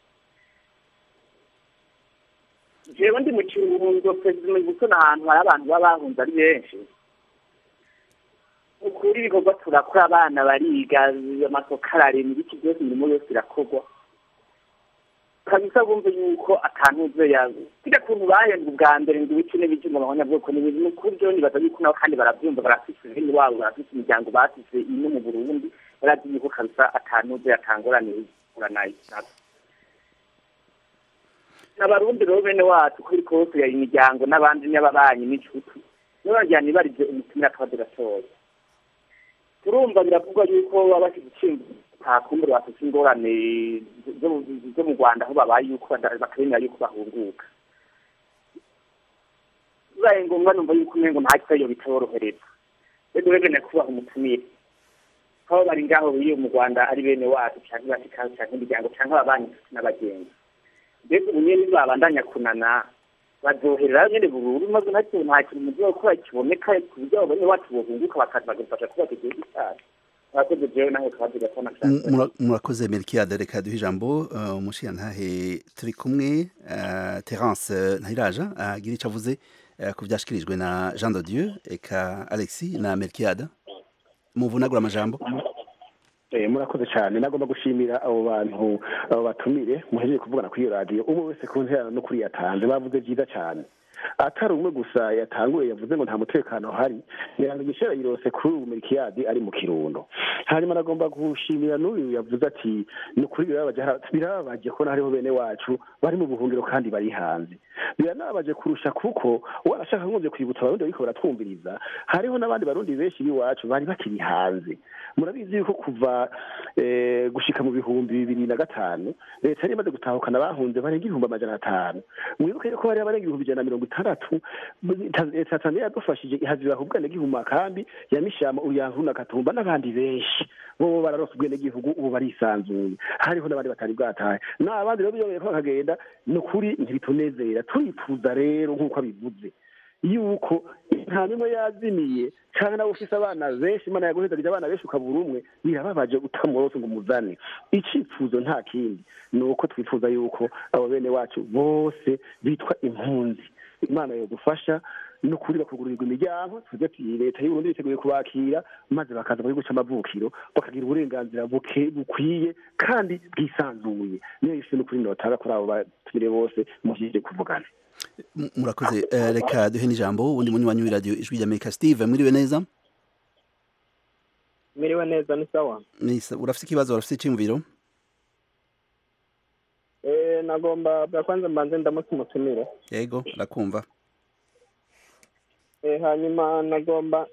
jewe ndi mu kiruhundo perezida mu gusona ahantu hari abantu baba bahunze ari benshi ukuri ibikorwa turakora abana bariga amasoko ararema ibiki byose imirimo yose irakorwa kabisa bumve yuko atantuze yawe kujya kuntu bahembwa ubwa mbere ngo ibiki n'ibiki ngo abanyabwoko ni ibintu kuri byo nibaza yuko nabo kandi barabyumva barafise bene wabo barafise imiryango basize ino mu burundi barazi yuko kabisa atantuze yatangorane ihura nayo n'abarundi rero bene wacu kuri kose ya imiryango n'abandi n'ababanyi n'inshuti nibo bajyana ibarije umutumira akaba gatoya turumva biravugwa yuko baba bashyize icimbo ntakumbure bafite ingorane zo- zo mu rwanda aho babaye yuko bada- batemera yuko bahunguka bibaye ngombwa numva yuko umengo nta kibazo bitorohereza rero rero nyakubahwa umutumire aho bari ngaho biri mu rwanda ari bene wacu cyangwa bashikaho cyangwa imiryango cyangwa ababanyi n'abagenzi mbega ubu nyine babandanya kunana bazoherera nyine bururu maze nta kintu nta kintu mu gihugu gukora kiboneka ku buryo abo bene wacu bohunguka bakaza bagafasha kubaka igihugu cyacu murakoze jewe nawe kabazi gatona M- mura- murakoze melkiade reka duhe ijambo uh, umushiyantahe turi kumwe uh, terence uh, ntahiraja agira icyo avuze uh, ku byashyikirijwe na jean de dieu eka alexis na melkiade muvunagura amajambo Eh, murakoze cyane nagomba gushimira abo bantu abo batumire muhejeje kuvugana kuri iyo radiyo umwe wese ku nterano no kuri yatanze bavuze byiza cyane atari umwe gusa yatanguye yavuze ngo nta mutekano uhari mirango igishera yirose kuri ubu mirikiyadi ari mu kirundo hanyuma nagomba gushimira n'uyu yavuze ati ni ukuri birababaje birababaje ko hariho bene wacu bari mu buhungiro kandi bari hanze biranababaje kurusha kuko warashaka nkumvye kwibutsa abarundi bariko baratwumviriza hariho n'abandi barundi benshi b'iwacu bari bakiri hanze murabizi yuko kuva eh, gushika mu bihumbi bibiri na gatanu leta yari imaze gutahukana abahunze barenga ibihumbi amajana atanu mwibuke yuko bari barenga ibihumbi ijana na mirongo itandatu Ta- tanzania yadufashije ihazira ubwenegihugu mu makambi ya mishama uruyanku na katumba n'abandi benshi bo bararonse ubwenegihugu ubu barisanzuye hariho n'abandi batari bwatahe n'abandi rero biyobeye ko bakagenda ni ukuri ntibitunezera turifuza rero nk'uko abivuze yuko nta nimwe yazimiye cyangwa nawe ufise abana benshi imana yaguhezagije abana benshi ukabura umwe birababaje utamurose ngo umuzane icyifuzo nta kindi ni uko twifuza yuko abo bene wacu bose bitwa impunzi imana yodufasha ni ukuri bakugurirwa imiryango twebwe ati leta y'uburundi biteguye kubakira maze bakaza mu gihugu c'amavukiro bakagira uburenganzira buke bukwiye kandi bwisanzuye niyo yise n'ukuri notanga kuri abo batumire bose muhije kuvugana M- murakoze uh, reka duhe n'ijambo undi munywanyi w'iradiyo ijwi ry'amerika steve mwiriwe neza miriwe neza ni sawa Nisa- urafise ikibazo urafise iciyumviro eh nagomba bwa kwanza mbanze ndamutse umutumire yego arakumva eh hanyuma nagomba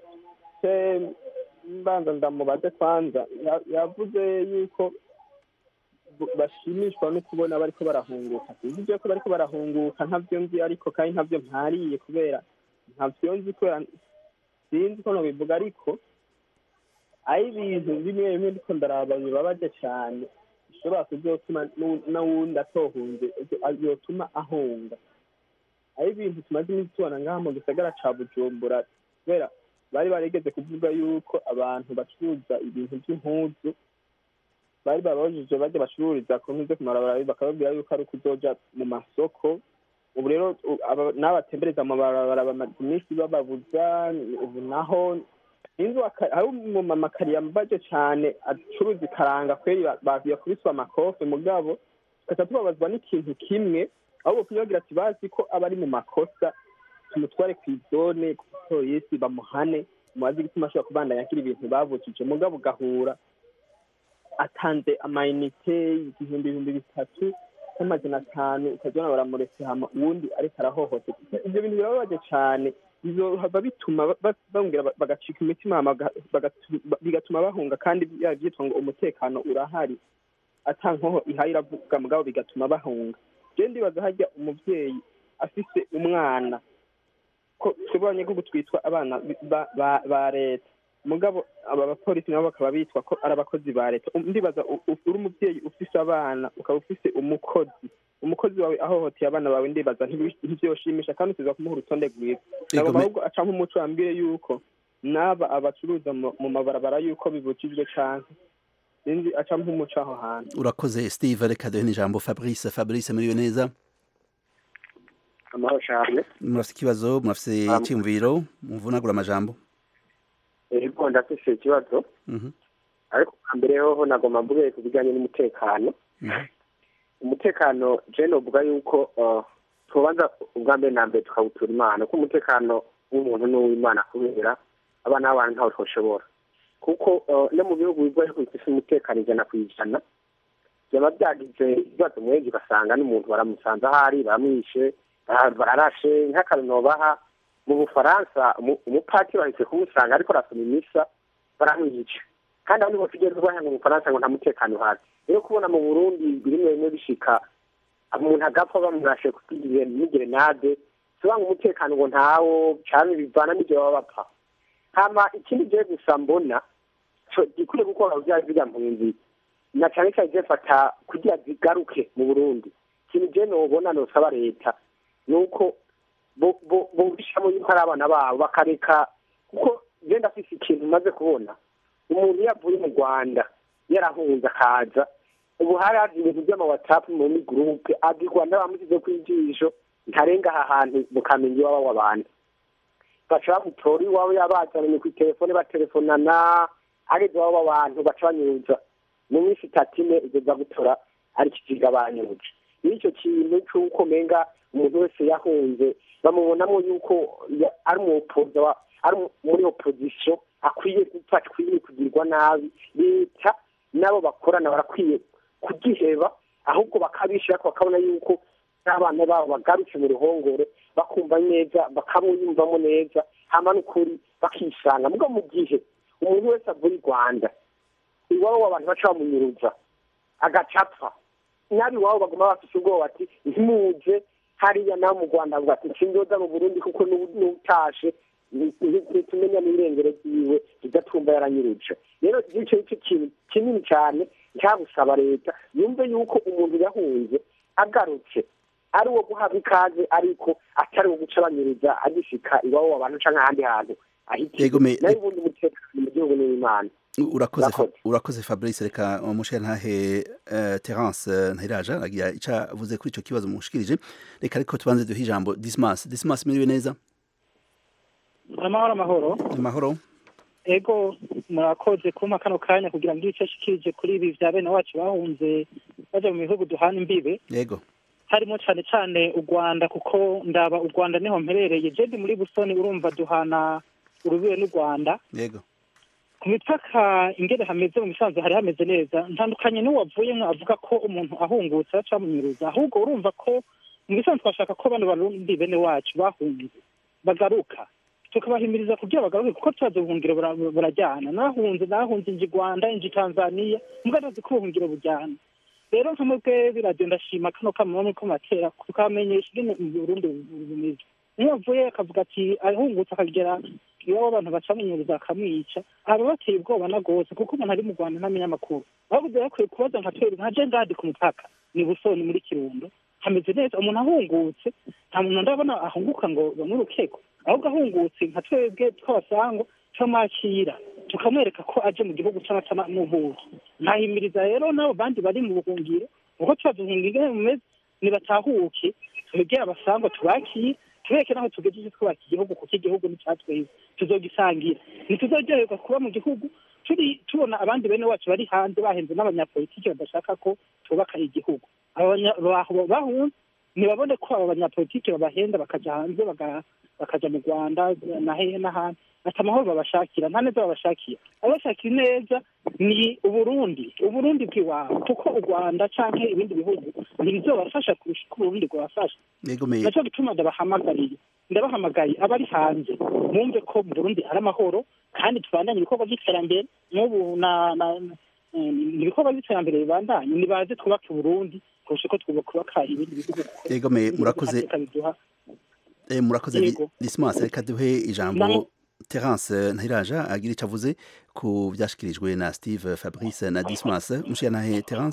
se mbanza ndamubaze kwanza Ya- yavuze yuko bu- bashimishwa no kubona bariko barahunguka sinzi ibyo ko bariko barahunguka ntavyo nzi ariko kandi ntavyo mpariye kubera ntavyo nzi kubera sinzi ko nobivuga ariko ari ibintu bimwe bimwe ndiko ndaraba bibabaje cane bishobora kuzotuma n'u- n'uwundi atohunze yotuma ahunga ari ibintu tumaze iminsi tubona ngaha mu gisagara ca bujumbura kubera bari barigeze kuvuga yuko abantu bacuruza ibintu by'impuzu bari babajije bajya bacururiza ku nkwi zo ku mabarabara bakababwira yuko ari ukuzoja mu masoko ubu rero u- aba- n'abatembereza mu mabarabara bamaze iminsi bababuza ubu naho inzu aka- hari umumama kariyambaje cane acuruza ikaranga kweri ba- ba- yakubiswe amakofe mugabo tugaca tubabazwa n'ikintu kimwe ahubwo kuyagira ati bazi ko aba ari mu makosa tumutware ku izone ku polisi bamuhane mubazi igituma ashobora kubandanya akira ibintu bavukije mugabo ugahura atanze amayinite igihumbi ibihumbi bitatu n'amajana atanu ukazibona baramuretse hama uwundi ariko arahohoterwa ivyo bintu birababaje cane bizohava bituma ba- ba- bongera ba- bagacika imitima hama baga- bagatu- ba- bigatuma bahunga kandi byaba byitwa ngo umutekano urahari ata nkoho ihaye iravuga mugabo bigatuma bahunga je ndibaza harya umuvyeyi afise umwana ko twebwe abanyagihugu twitwa abana ba- ba- ba leta mugabo aba bapolisi nabo bakaba bitwa ko ari abakozi ba leta Um, ndibaza u- u- uri umuvyeyi ufise abana ukaba ufise umukozi umukozi wawe ahohoteye abana bawe ndibaza ntibi- ntivyoshimisha kandi usiza kumuha urutonde rwiza nagomba me- ahubwo aca nk'umuco wambwire yuko n'aba abacuruza mu mu mabarabara yuko bibujijwe canke sinzi aca nk'umuco aho hantu urakoze steve reka duhe n'ijambo fabrice fabrice mwiriwe neza amahoro cyane murafise ikibazo murafise Um, iciyumviro muvunagura amajambo ego ndafise ikibazo Mhm. ariko bwa mbere hoho nagomba mvuge ku bijyanye n'umutekano umutekano je novuga yuko uh, tubanza ubwa mbere na mbere tukawutura imana ko umutekano w'umuntu n'uw'imana kubera abana b'abantu ntawe twoshobora kuko uh, no mu bihugu bigoye ko bifise umutekano ijana ku ijana byaba byagize ibibazo mwenshi ugasanga n'umuntu baramusanze ahari baramwishe bara- bararashe nk'akarino baha mu bufaransa umu- umupatiri bahise kumusanga ariko arasoma imisa baramwica kandi aho niho tugeze ubahanga mu bufaransa ngo nta mutekano uhari rero kubona mu burundi bimwe bimwe bishika umuntu agapfa bamurashe kugira n'igerenade sobanura umutekano ngo ntawo cyane bivana n'ibyo baba bapfa hama ikindi gihe gusa mbona co gikwiye gukora bya ziriya mpunzi na cyane cyane zifata kugira zigaruke mu burundi ikintu je nobona nosaba leta ni uko bo- bo- bumvishamo yuko ari abana babo bakareka kuko je ndafise ikintu maze kubona umuntu iyo avuye mu rwanda yarahunze akaza ubu hari haje ibintu by'amawatsapu muri gurupe abwirwa n'abamusize ku ijisho ntarenga aha hantu mukamenya iwabo w'abantu baca bamutora iwabo yabazananye ku telefone batelefonana ageze iwabo w'abantu baca banyuza mu minsi itatu ine igeza gutora ari kiziga banyuje iyo icyo kintu c'uko menga umuntu wese yahunze bamubonamo yuko ya- ari umupoza wa- ari mu- muri opozisiyo akwiye gupfa akwiye kugirwa nabi leta nabo bakorana barakwiye kugiheba ahubwo bakabishira bakabona yuko n'abana babo bagarutse mu ruhongore bakumva neza bakamwiyumvamo neza hama n'ukuri bakisanga muga mu gihe umuntu wese avuye i rwanda iwabo w'abantu baca bamunyuruza agacapfa nabi iwabo baguma bafise ubwoba ati ntimuze hariya nawe mu rwanda avuga ati sinzoza mu burundi kuko n'ubu- n'utashe ntitumenya n'irengero ryiwe tudatumva yaranyuruje rero icyo nicyo kintu kinini cyane cyabusaba leta yumve yuko umuntu yahunze agarutse ari uwo guhabwa ikaze ariko atari uwo guca banyuriza agishika iwabo w'abantu canke ahandi hantu Yego, me- ahitiye nayo ubundi umutekano mu gihugu n'imana urakoze Fa- urakoze fabrice reka umushere ntahe uh, terence eh, ntahiraja agira ico avuze kuri ico kibazo mushikirije reka ariko tubanze duhe ijambo dismas dismas miriwe neza amahoro amahoro amahoro ego murakoze kumpa kano kanya kugira ngo icyo ashikirije kuri ibi vya bene wacu bahunze baja mu bihugu duhana imbibe yego harimo cyane cyane u rwanda kuko ndaba u rwanda niho mperereye je ndi muri busoni urumva duhana urubibe n'u rwanda yego ku mipaka ingene hameze mu misanzu hari hameze neza ntandukanye n'uwavuyemwo avuga ko umuntu ahungutse baca bamunyuruza ahubwo urumva ko mu misanzu twashaka ko bano barundi bene wacu bahunze bagaruka tukabahimiriza kugira bagaruke kuko tubaze ubuhungiro bura- burajyana nahunze nahunze inji rwanda inji tanzania mbwa ndazi ko ubuhungiro bujyana rero nka mwebwe biradiyo ndashima kano kamwe ko matera tukamenyesha ingene mu burundi bumeze niyo avuye akavuga ati ahungutse akagera iwabo abantu bacamunyuriza akamwica aba bateye ubwoba na rwose kuko umuntu ari mu rwanda ntamenya amakuru ahubwo yakwiye kubaza nka twebwe nka je ngadi ku mupaka ni busoni muri kirundo hameze neza umuntu ahungutse nta muntu ndabona ahunguka ngo bamwirukeko ahubwo ahungutse nka twebwe tw'abasango turamwakira tukamwereka ko aje mu gihugu c'amata n'ubuki nkahimiriza rero n'abo bandi bari mu buhungiro kuko tubaze ubuhungiro ingene bumeze nibatahuke tubegere abasango tubakire tubereke naho tugejeje twubaka igihugu kuko igihugu ni icatweza tuzogisangira ntituzoryoherwa kuba mu gihugu turi tubona abandi bene wacu bari hanze bahenze n'abanyapolitiki badashaka ko twubaka igihugu abo banya- baho- bahunze ntibabone ko abo banyapolitiki babahenda bakaja hanze baga- bakaja mu rwanda na hehe n'ahandi ati amahoro babashakira nta neza babashakira abashakira neza ni uburundi uburundi bw'iwabo kuko u rwanda canke ibindi bihugu ntibizobafasha kurusha uko uburundi bwabafasha yego me naco gituma ndabahamagariye ndabahamagaye abari hanze bumve ko mu burundi ari amahoro kandi tubandanye ibikorwa by'iterambere n'ubu na na eh, ibikorwa by'iterambere bibandanye nibaze twubake uburundi kurusha uko twubaka ibindi bihugu kuko yego me murakoze amateka biduha eh, murakoze Yego. dismas reka duhe ijambo Namwe- terence ntahiraja agira ico avuze ku vyashikirijwe na steve fabrice na dismas umushere ntahe terence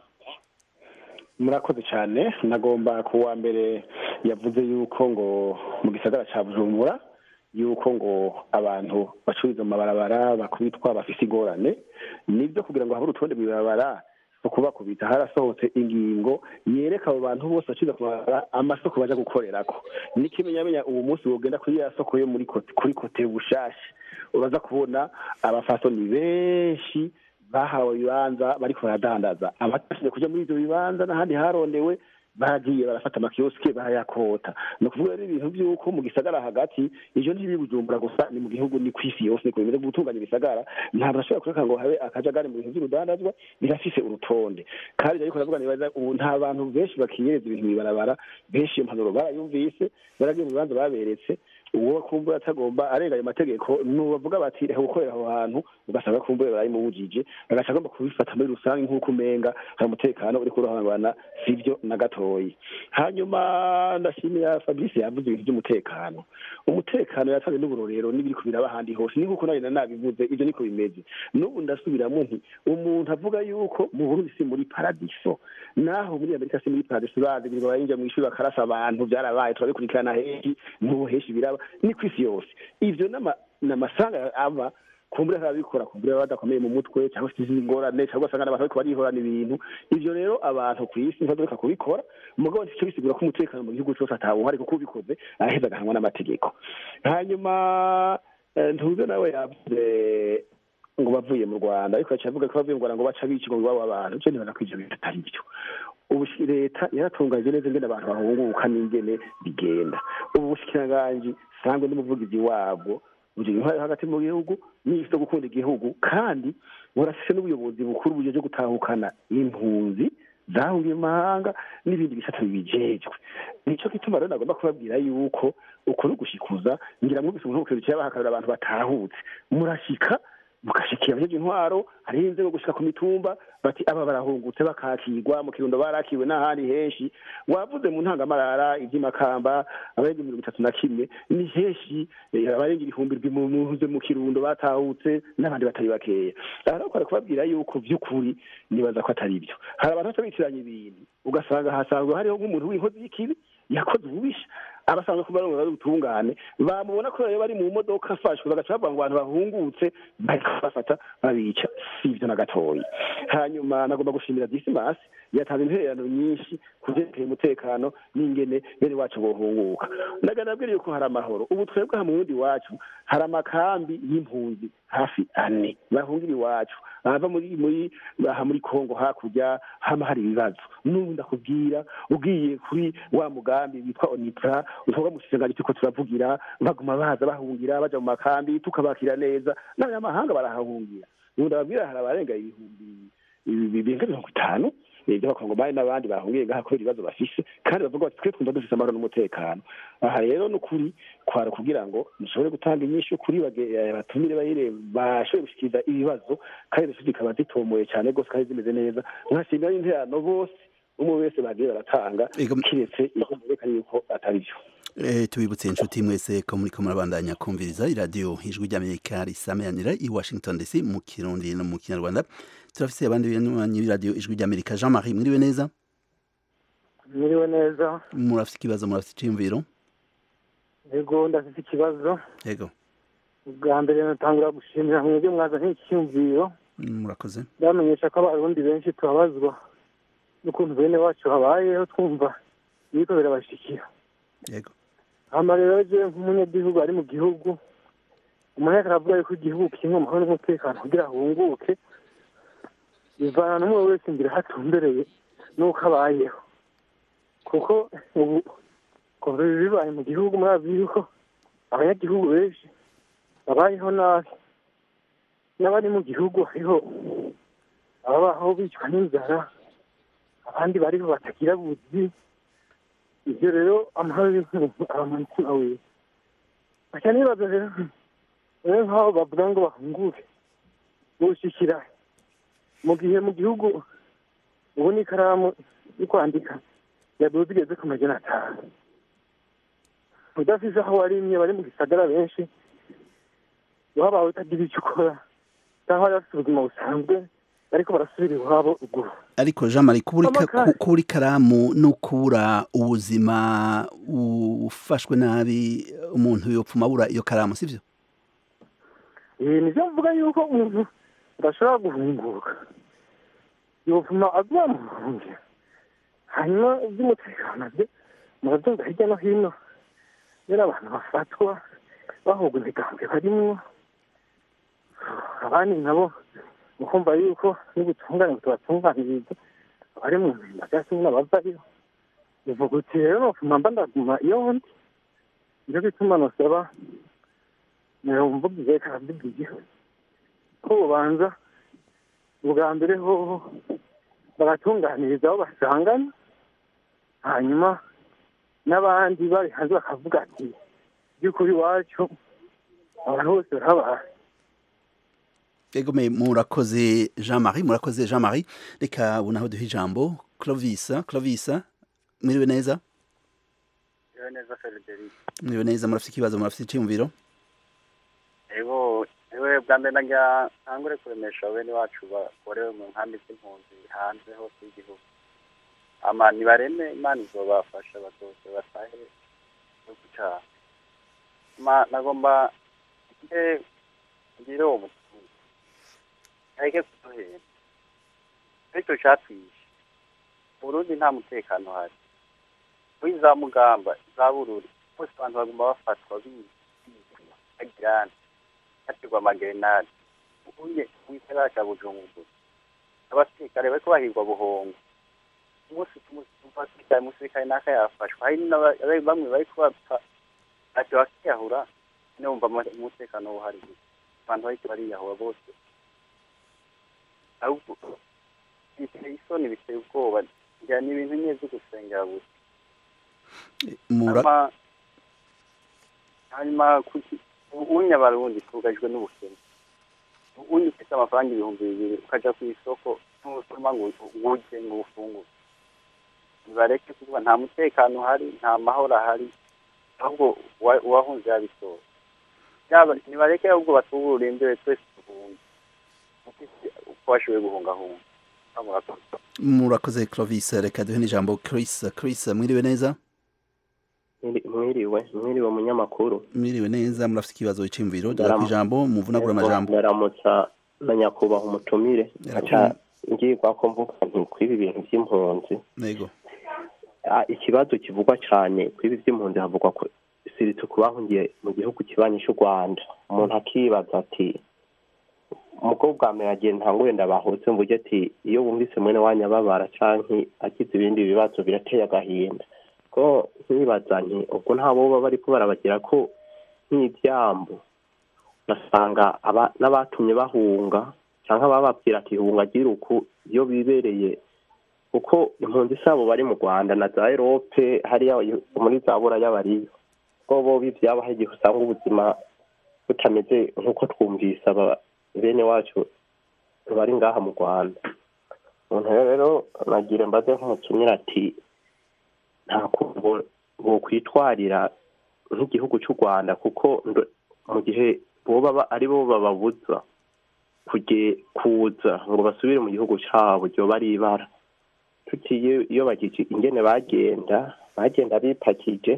murakoze cyane nagomba ku wa mbere yavuze yuko ngo mu gisagara cya bujumbura yuko ngo abantu bacururiza mu mabarabara bakubitwa bafise ingorane nibyo kugira ngo habe urutonde mu ibarabara ukubakubita harasohotse ingingo yereka abo bantu bose baciza kumara amasoko baja gukorerako n'ikimenyamenya ubu munsi wogenda kuri ya soko yo muri kote, kuri kote bushasha uraza kubona abafasoni benshi bahawe ibibanza bariko baradandaza abatashije kuja muri ivyo bibanza n'ahandi harondewe baragiye barafata amakiyosike barayakota ni ukuvuga rero ibintu by'uko mu gisagara hagati ivyo ntibiri bujumbura gusa ni mu gihugu ni kw'isi yose niko bimeze gutunganya ibisagara ntabwo ashobora kureka ngo habe akajagari mu bintu by'urudandazwa birafise urutonde kandi ariko ndavuga nibaza ubu nta bantu benshi bakiyereza ibintu mw'ibarabara benshi iyo mpanuro barayumvise baragiye mu bibanza baberetse uwo kumbura atagomba arenga ayo mategeko nubavuga bati reka gukorera aho hantu ugasanga kumbura barayimubujije agaca agomba kubifata muri rusange nk'uko umenga hari umutekano uriko urahangana sivyo na gatoyi hanyuma ndashimira fabrice yavuze ibintu by'umutekano umutekano yatanze n'uburorero n'ibiri kubiraba ahandi hose ni nk'uko nayo nabivuze ivyo niko bimeze n'ubu ndasubiramo nti umuntu avuga yuko mu burundi si muri paradiso naho muri amerika si muri paradiso bazi ngo bayinjira mu ishuri bakarasa abantu byarabaye turabikurikirana henshi n'ubu henshi biraba ni ku isi yose ivyo n'ama- n'amasanga aba kumbura arabikora kumbura badakomeye mu mutwe cyangwa se izindi ngorane cyangwa ugasanga n'abantu bariko barihorana ibintu ivyo rero abantu ku isi ntibadoreka kubikora mugabo ntico bisigura ko umutekano mu gihugu cose atawuhari kuko ubikoze araheza agahanwa n'amategeko hanyuma eh, ntuze nawe yavuze ngo bavuye mu rwanda ariko yaciye avuga ko bavuye mu rwanda ngo baca bica ngo iwabo abantu ivyo nibona ko ivyo bintu atari byo ubu leta yaratunganyije neza ingene abantu bahunguka n'ingene bigenda ubu bushikiranganji sangwe n'umuvugizi wabwo buri intwari hagati mu gihugu n'isi zo gukunda igihugu kandi burafise n'ubuyobozi bukuru bujejwe gutahukana impunzi zahungiye mu mahanga n'ibindi bisata bibijejwe nico gituma rero nagomba kubabwira yuko uko ni ugushikuza ngira mwumvise umuntu w'ubukerukiye yabahakarira abantu batahutse murashika mugashikira abajejwe intwaro hariho inzego gushika ku mitumba bati aba barahungutse bakakirwa mu kirundo barakiwe n'ahandi henshi wavuze mu ntangamarara ivy'imakamba abarenga mirongo itatu na kimwe ni henshi eh, abarenga ibihumbi ndwi mu muze mu kirundo batahutse n'abandi batari bakeya aha rero kwari kubabwira yuko vy'ukuri nibaza ko atari byo hari abantu baca bitiranya ibintu ugasanga hasanzwe hariho nk'umuntu w'inkozi y'ikibi yakoze ububisha abasanzwe kuba ari ubutungane bamubona ko rero bari mu modoka afashwe bagaca bavuga ngo abantu bahungutse bariko bafata babica si ivyo na gatoya hanyuma nagomba gushimira disimasi yatanze intererano nyinshi ku vyerekeye umutekano n'ingene bene wacu bohunguka ndaga nabwira yuko hari amahoro ubu twebwe aha mu wundi wacu hari amakambi y'impunzi hafi ane bahungira iwacu bava muri muri aha muri kongo hakurya hama hari ibibazo n'ubu ndakubwira ugiye kuri wa mugambi witwa onipra uvuga mu kisenganyi turiko turavugira baguma baza bahungira baja mu makambi tukabakira neza n'abanyamahanga barahahungira ubu ndababwira hari abarenga ibihumbi birenga mirongo itanu by'abakongomani n'abandi bahungiye ngaha kubera ibibazo bafise kandi bavuga bati twe twumva dufise amahoro n'umutekano aha rero ni ukuri kwara kugira ngo mushobore gutanga inyishu kuri bage- batumire bayire bashobore gushikiriza ibibazo kandi izo zikaba zitomoye cyane rwose kandi zimeze neza nkashimira n'interano bose umwe wese bagiye baratanga kiretse ibyo mubeka yuko atari byo Eh, tubibutse inshuti mwese ko muri ko murabandanya kumviriza iradiyo ijwi ry'amerika risameranira i washington dc mu kirundi no mu kinyarwanda turafise abandi banywanyi b'iradiyo ijwi ry'amerika jean marie mwiriwe neza Mwiriwe neza murafise ikibazo murafise iciyumviro yego ndafite ikibazo yego bwa mbere natangura gushimira mwebwe mwazanye iki cyumviro murakoze ndamenyesha ko abarundi benshi tubabazwa n'ukuntu bene wacu habayeho twumva ibiko birabashikira yego hama rero jewe nk'umunyagihugu ari mu gihugu umuntu ariko aravuga yuko igihugu kirimwo amahoro n'umutekano kugira ahunguke bivana n'umwe wese imbere hatumbereye n'uko abayeho kuko ubu kuva ibi bibaye mu gihugu murazi yuko abanyagihugu benshi babayeho nabi n'abari mu gihugu hariho ababaho bicwa n'inzara abandi bariho batagira buzi ibyo rero amahoro y'umuntu aba mu mutima wiwe baca nibaza rero rero nk'aho bavuga ngo bahunguke boshikira mu gihe mu gihugu ubu n'ikaramu yo kwandika yaduze igeze ku majana atanu udafise aho warimye bari mu gisagara benshi wabawe utagira icyo ukora cyangwa bari bafite ubuzima busanzwe ariko barasubira iwabo ruguru ariko jean marie kubura ika- Amaka- ku- kubura ikaramu no kubura ubuzima ufashwe nabi umuntu yopfuma abura iyo karamu sivyo ibi nivyo mvuga yuko umuntu adashobora guhunguka yovuma aguha mu burundi hanyuma iby'umutekano byo murabyumva hirya no hino rero abantu bafatwa bahubwa imigambwe barimwo abandi nabo mukumva yuko n'ubutungane butubatunganiriza abari mu mirimo cyangwa se n'abavayo bivuga uti rero nofuma mba ndaguma iyo ndi nicyo gituma nosaba mvugiye karavugiye ko bubanza ubwa mbere hoho bagatunganiriza aho basangana hanyuma n'abandi bari hanze bakavuga ati by'ukuri iwacu abantu bose barabaye egome murakoze jean marie murakoze jean marie reka ubu naho duha ijambo clovisa clovisa mwiriwe neza Yewe neza Frederic. mwiriwe neza murafite ikibazo murafite icyumviro Ego, ewe bwa mbere nagira ntangure kuremesha bene wacu bakorewe mu nkambi z'impunzi hanze hose y'igihugu. Ama nibareme Imana izobafasha bazose batahe igihugu cyabo. Ma nagomba nge ngire uwo mutungo. Areke kuduhera. Icyo cyatwishe. Mu Burundi nta mutekano hari. Muri za mugamba, za bururi, bose abantu bagomba bafatwa bizi, bagirana. hategwa amagerenade ubuye w'isara cya bujumbura abasirikare bariko bahigwa buhongo umunsi umusirikare umusirikare naka yafashwa hari n'aba- bamwe bariko bapfa ati bakiyahura ne wumva ama- umutekano uhari abantu bariko bariyahura bose ahubwo biteye isoni biteye ubwoba ngira ni ibintu nyine vyo gusengera gusa Mura- hanyuma hanyuma kuki ubunya barundi twugajwe n'ubukene ubunya ufite amafaranga ibihumbi bibiri ukaja ku isoko ntusoma ngo urye ngo ufungure nibareke kuvuga nta mutekano uhari nta mahoro ahari ahubwo uwa- uwahunze yabitora yaba nibareke ahubwo batubure imbere twese duhunge uko bashoboye guhungahunga murakoze murakoze clovis reka duhe n'ijambo chris chris mwiriwe neza mwiriwe mwiriwe munyamakuru mwiriwe neza murafite ikibazo cy'imviro duha Ndaram- ku ijambo muvunagura amajambo ndaramutsa na nyakubahwa umutumire aca ngirwa ko mvuga nti kwiba ibintu by'impunzi nego Ah, ikibazo kivugwa cyane kwiba iby'impunzi havugwa ko siritse ku bahungiye mu gihugu kibanyi cy'u rwanda umuntu akibaza ati umukobwa bwa mbere agiye ntangure ndabahutse mvuge ati iyo wumvise mwene wanyu ababara canke agize ibindi bibazo birateye agahinda ko nkibaza nti ubwo nta boba bariko barabagira ko nk'ibyambu ugasanga aba- n'abatumye bahunga cyangwa bababwira ati hunga gira uku iyo bibereye kuko impunzi zabo bari mu rwanda na za erope hariya muri za buraya bariyo ko bo bivyabaho igihe usanga ubuzima butameze nk'uko twumvise aba bene wacu bari ngaha mu rwanda umuntu rero nagira mbaze nk'umutumire ati nta kuntu bokwitwarira nk'igihugu cy'u rwanda kuko ndo- mu gihe boba ba- ari bo bababuza kuge kuza ngo basubire mu gihugu cyabo ryoba ari ibara tutiye iyo bagije ingene bagenda bagenda bipakije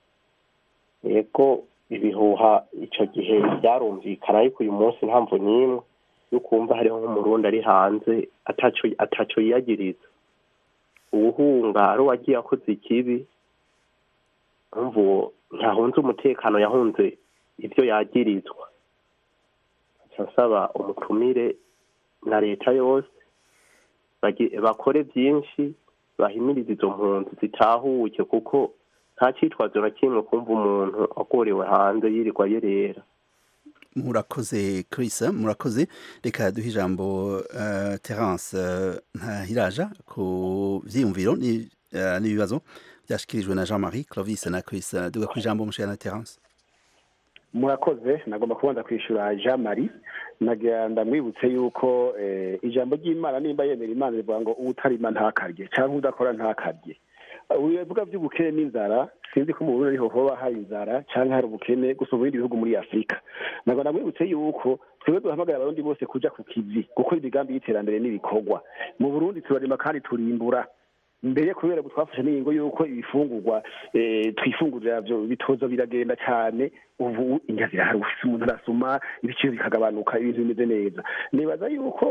yego ibihuha icyo gihe byarumvikana ariko uyu munsi nta mvu n'imwe yo kumva hariho nk'umurundi ari hanze ataco ataco yiyagiriza uwuhunga ari uwagiye akoze ikibi umva uwo ntahunze umutekano yahunze ibyo yagirizwa nsaba umutumire na leta yose bagi- bakore byinshi bahimiriza izo mpunzi zitahuke kuko nta cyitwazo na kimwe kumva umuntu agorewe hanze yirirwa yerera murakoze Chris murakoze reka duhe ijambo uh, Terence uh, ntahiraja ku vyiyumviro ni- eh, n'ibibazo byashikirijwe na Jean-Marie Clovis na Chris Uh, duga ku ijambo mushana Terence murakoze nagomba kubanza kwishyura jean marie nagira ndamwibutse yuko eh, ijambo ry'imana nimba yemera imana rivuga ngo uwutarima ntakarye cyangwa udakora ntakarye bivuga by'ubukene n'inzara sinzi ko mu burundi ariho hoba hari inzara cyangwa hari ubukene gusa mu bindi bihugu muri afurika ntabwo ndamwibutse yuko twebwe duhamagara abarundi bose kuja ku kivi gukora imigambi y'iterambere n'ibikorwa mu burundi turarima kandi turimbura mbere kubera ko twafashe n'ingingo y'uko ibifungurwa eh, twifungurira byo bitoza biragenda cyane ubu indya zirahari ufise umuntu arasuma ibiciro bikagabanuka ibintu bimeze neza nibaza yuko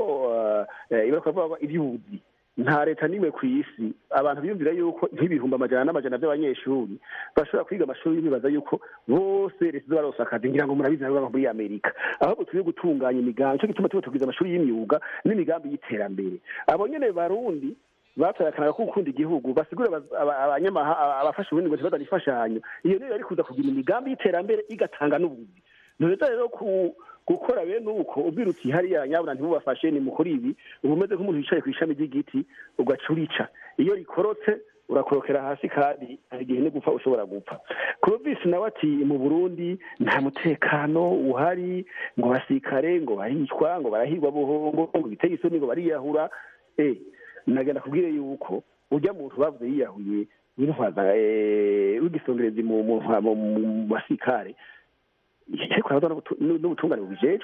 eh, ibara kuvuga ibyuzi nta leta n'imwe ku isi abantu biyumvira yuko nk'ibihumbi amajana n'amajana by'abanyeshuri bashobora kwiga amashuri bibaza yuko bose leta izo baronsa akazi ngira ngo murabizi nabo baba muri amerika ahubwo turi gutunganya imigambi cyo gituma tuba tugwiza amashuri y'imyuga n'imigambi y'iterambere abo nyene barundi batoye akanaka ko gukunda igihugu basigura abaz- aba- abanyamaha aba- abafasha ubundi ngo ntibazane imfashanyo iyo niyo yari kuza kugira imigambi y'iterambere igatanga n'ubuzi ntureza rero ku gukora bene uko ubwira uti hariya nyabuna ntibubafashe ni mukuri ibi uba umeze nk'umuntu wicaye ku ishami ry'igiti ugaca urica iyo rikorotse urakorokera hasi kandi hari igihe no gupfa ushobora gupfa clovis nawe ati mu burundi nta mutekano uhari ngo abasirikare ngo baricwa ngo barahirwa buhongo ngo biteye isoni ngo bariyahura eh nagenda kubwire yuko ujya muntu bavuze yiyahuye w'intwaza eh, w'igisongerezi mu mu ntwa- mu- mu basirikare ariko aravuga n'ubutu- n'ubutungane bubijejwe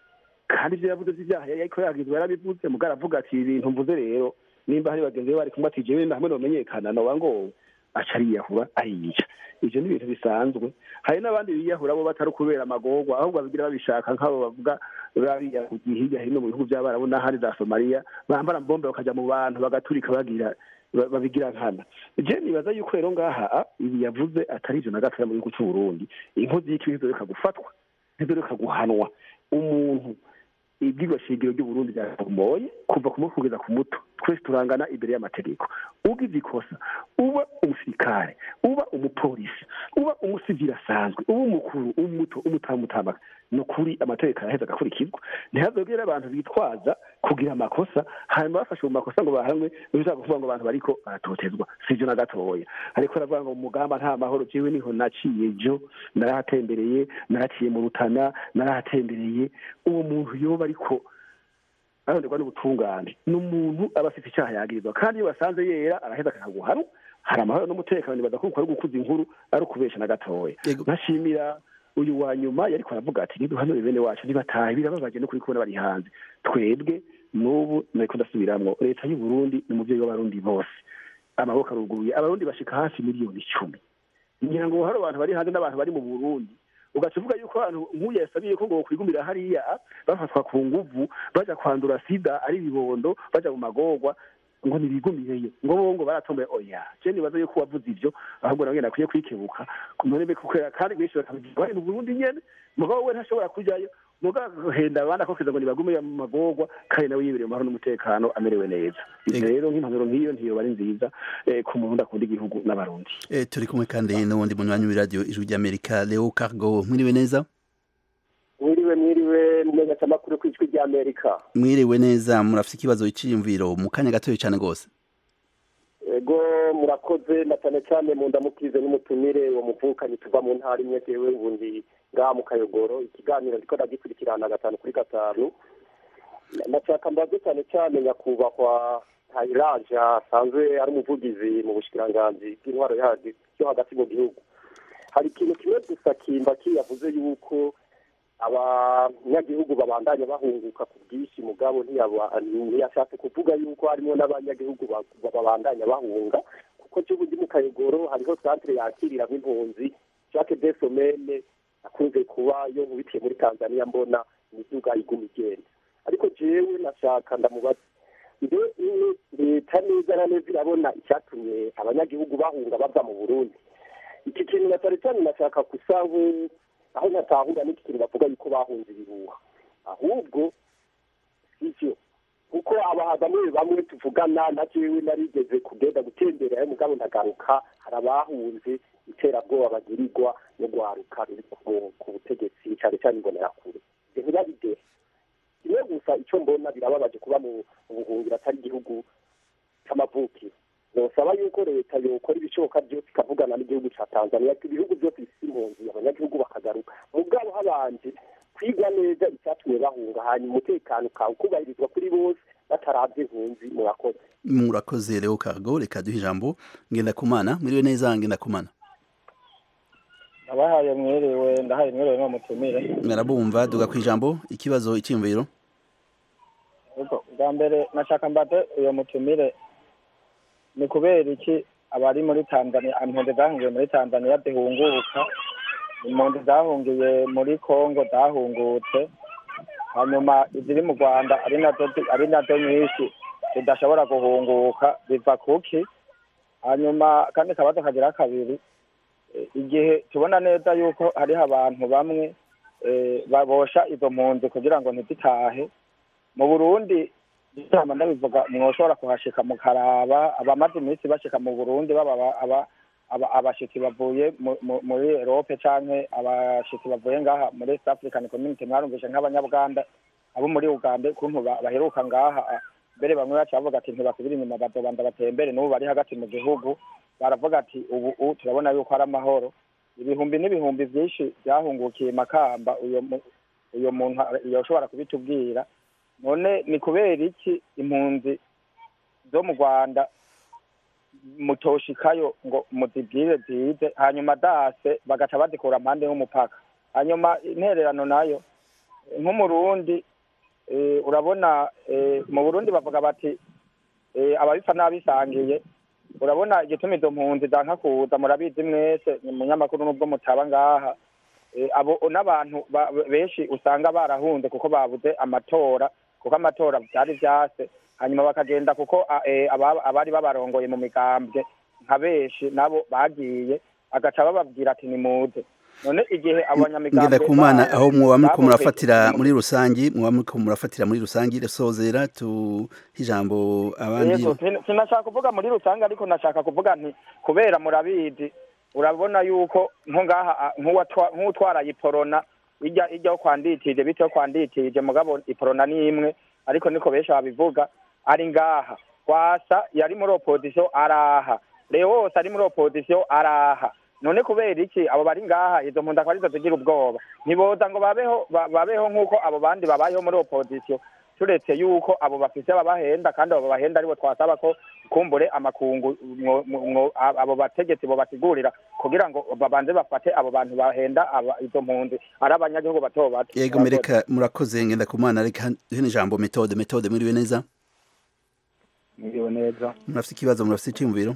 kandi ibyo yavuze by'ibyaha yari ariko yagizwe yarabivuze mugabo aravuga ati ibintu mvuze rero nimba hari bagenzi be bari kumwe ati jewe hamwe nomenyekana noba ngo aca ariyahura ariyica ivyo ni ibintu bisanzwe hari n'abandi biyahura bo batari kubera amagorwa ahubwo babigira babishaka nk'abo bavuga bariyahugiye hirya hino mu bihugu by'abarabu n'ahandi za somaliya bambara bombe bakajya mu bantu bagaturika bagira ba- babigira nkana je nibaza yuko rero ngaha ibi yavuze atari ivyo na gatoya mu gihugu c'uburundi inkozi y'ikibi ntizoreka gufatwa ntizoreka guhanwa umuntu ibyigwa shingiro ry'uburundi byaramoye kuva ku mutwe kugeza ku muto twese turangana imbere y'amategeko ugize ikosa uba umusirikare uba umupolisi uba umusivili asanzwe uba umukuru umuto umutamutambaka ni ukuri amategeko araheza agakurikizwa ntihazogere abantu bitwaza kugira amakosa hanyuma bafashe mu makosa ngo bahanwe bishaka kuvuga ngo abantu bariko baratotezwa sivyo na gatoya ariko aravuga ngo mu mugamba nta mahoro jewe niho naciye jo narahatembereye naraciye mu rutana narahatembereye uwo muntu yoba ariko aronderwa n'ubutungane ni umuntu aba afite icyaha yagirizwa kandi iyo basanze yera araheza akaguhanwa hari amahoro n'umutekano nibaza ko ari gukuza inkuru ari ukubesha na gatoya nkashimira uyu wa nyuma yariko aravuga ati niduhanure bene wacu ntibatahe birababaje no kuri kubona bari hanze twebwe n'ubu nariko ndasubiramwo leta y'u Burundi ni umuvyeyi w'abarundi bose amaboko aruguruye abarundi bashika hafi miliyoni icumi ngira ngo hari abantu bari hanze n'abantu bari mu Burundi ugaca uvuga yuko abantu nk'uyu yasabiye ko ngo kwigumira hariya bafatwa ku nguvu baja kwandura sida ari ibibondo baja mu magorwa ngo ntibigumireyo ngo bo ngo baratomboye oya je nibaza yuko wavuze ivyo ahubwo nawe nakwiye kwikebuka none kukwera kandi benshi bakabigira bari mu Burundi nyene mugabo we ntashobora kujayo mugabo henda abandi akokeza ngo nibagume mu magorwa kandi nawe yibereye mu mahoro n'umutekano amerewe neza ivyo rero nk'impanuro nk'iyo ntiyoba ari nziza eh, ku muntu akunda igihugu n'abarundi Eh, turi kumwe kandi n'uwundi munywanyi w'iradiyo ijwi ry'amerika leo cargo mwiriwe neza mwiriwe mwiriwe mumenyesha amakuru ku ijwi ry'amerika mwiriwe neza murafite ikibazo cy'iyumviro mu kanya gatoya cyane rwose ego murakoze na cyane cyane mu ndamukize n'umutumire uwo muvukanyi tuva mu ntara imwe jewe ubundi ngaha mu kayogoro ikiganiro ndiko ndagikurikirana gatanu kuri gatanu ndashaka mbaze cyane cyane nyakubahwa tayiraje asanzwe ari umuvugizi mu bushikiranganji bw'intwaro yadi yo hagati mu gihugu hari ikintu kimwe gusa kimba kiyavuze yuko abanyagihugu babandanya bahunguka ku bwinshi mugabo ntiyaba- ntiyashatse kuvuga yuko harimo n'abanyagihugu ba- babandanya bahunga kuko cy'ubu ndi mu kayogoro hariho santere yakirira nk'impunzi jacques de somene akunze kuba yo nkubitiye muri tanzania mbona imiduga iguma igenda ariko jewe nashaka ndamubaza mbe iyo leta neza na neza irabona icyatumye abanyagihugu bahunga bava mu burundi iki kintu na cyane cyane nashaka gusa nk- aho natahura n'iki kintu bavuga yuko bahunze ibihuha ahubwo sivyo kuko aba bamwe bamwe tuvugana na jewe narigeze kugenda gutembera mugabo ndagaruka hari abahunze iterabwoba bagirirwa no guharuka ruri ku- ku butegetsi cyane cyane imbonerakure ivyo ntibabidere kimwe gusa icyo mbona birababaje kuba mu mu buhungiro atari igihugu c'amavukiro nosaba yuko leta yokora ibishoboka byose ikavugana n'igihugu ca tanzania ibihugu byose bifise impunzi abanyagihugu bakagaruka mugabo habanje kwigwa neza icyatumye bahunga hanyuma umutekano ukawe ukubahirizwa kuri bose bataravye impunzi murakoze murakoze leo cargo reka duhe ijambo ngendakumana mwiriwe neza ngendakumana nabahaye mwiriwe ndahaye mwiriwe no mutumire mwarabumva duga ku ijambo ikibazo icyiyumviro ubwo bwa mbere nashaka mbate uyo mutumire ni kubera iki abari muri tanzania impunzi zahungiye muri tanzania zihunguka impunzi zahungiye muri congo zahungutse hanyuma iziri mu rwanda ari nazo zi- ari nazo nyinshi zidashobora guhunguka biva kuki hanyuma kandi kabazo kagira kabiri eh, igihe tubona neza yuko hariho abantu bamwe eh, babosha izo mpunzi kugira ngo ntizitahe mu burundi ijambo ndabivuga mwoshobora kuhashika mukaraba abamaze iminsi bashika mu burundi baba aba- aba- aba- abashitsi bavuye mu- mu- muri erope canke abashitsi bavuye ngaha muri east african community mwarumvishe nk'abanyabuganda abo muri uganda ukuntu ba- baheruka ngaha ah, mbere bamwe baca bavuga ati ntibasubire inyuma bazobanza batembere n'ubu bari hagati mu gihugu baravuga ati ubu ubu turabona yuko ari amahoro ibihumbi n'ibihumbi vyinshi byahungukiye makamba uyo mu- uyo muntu yoshobora kubitubwira none ni kubera iki impunzi zo mu rwanda mutoshikayo ngo muzibwire zize hanyuma dase bagaca bazikura mpande y'umupaka hanyuma intererano nayo nk'umurundi eh, urabona eh, mu burundi bavuga bati eh, ababipfa n'abisangiye urabona igituma izo mpunzi zanka kuza murabizi mwese ni munyamakuru n'ubwo mutaba ngaha Eh, abo n'abantu ba- benshi usanga barahunze kuko babuze amatora kuko amatora byari vyase hanyuma bakagenda kuko a- eh, aba- abari babarongoye mu migambwe nka benshi nabo bagiye agaca bababwira ati nimuze none igihe abanyamigambwe ngenda ku mana ba- aho muba muriko babumvise- murafatira muri rusangi muba muriko murafatira muri rusangi sozera tu ijambo abandi yego sin- sinashaka kuvuga muri rusange ariko nashaka kuvuga nti kubera murabizi urabona yuko nko ngaha a- nk'uwatwa- nk'utwaraye iporona ijya ijyaho kwanditije biteho kwanditije mugabo iporona ni imwe ariko niko benshi babivuga ari ngaha kwasa yari muri opozisiyo araha rero wose ari muri opozisiyo araha none kubera iki abo bari ngaha izo mpunzi akaba arizo zigira ubwoba ntiboza ngo babeho ba- babeho nk'uko abo bandi babayeho muri opozisiyo turetse yuko abo bafise babahenda kandi abo babahenda aribo twasaba ko kumbure amakungu mwo- mwo- a- abo bategetsi bo basigurira kugira ngo babanze bafate abo bantu bahenda aba- izo mpunzi ari abanyagihugu bato bato yego mereka murakoze ngenda ku mana reka duhe n'ijambo metode metode mwiriwe neza mwiriwe neza murafite ikibazo murafite icyumviro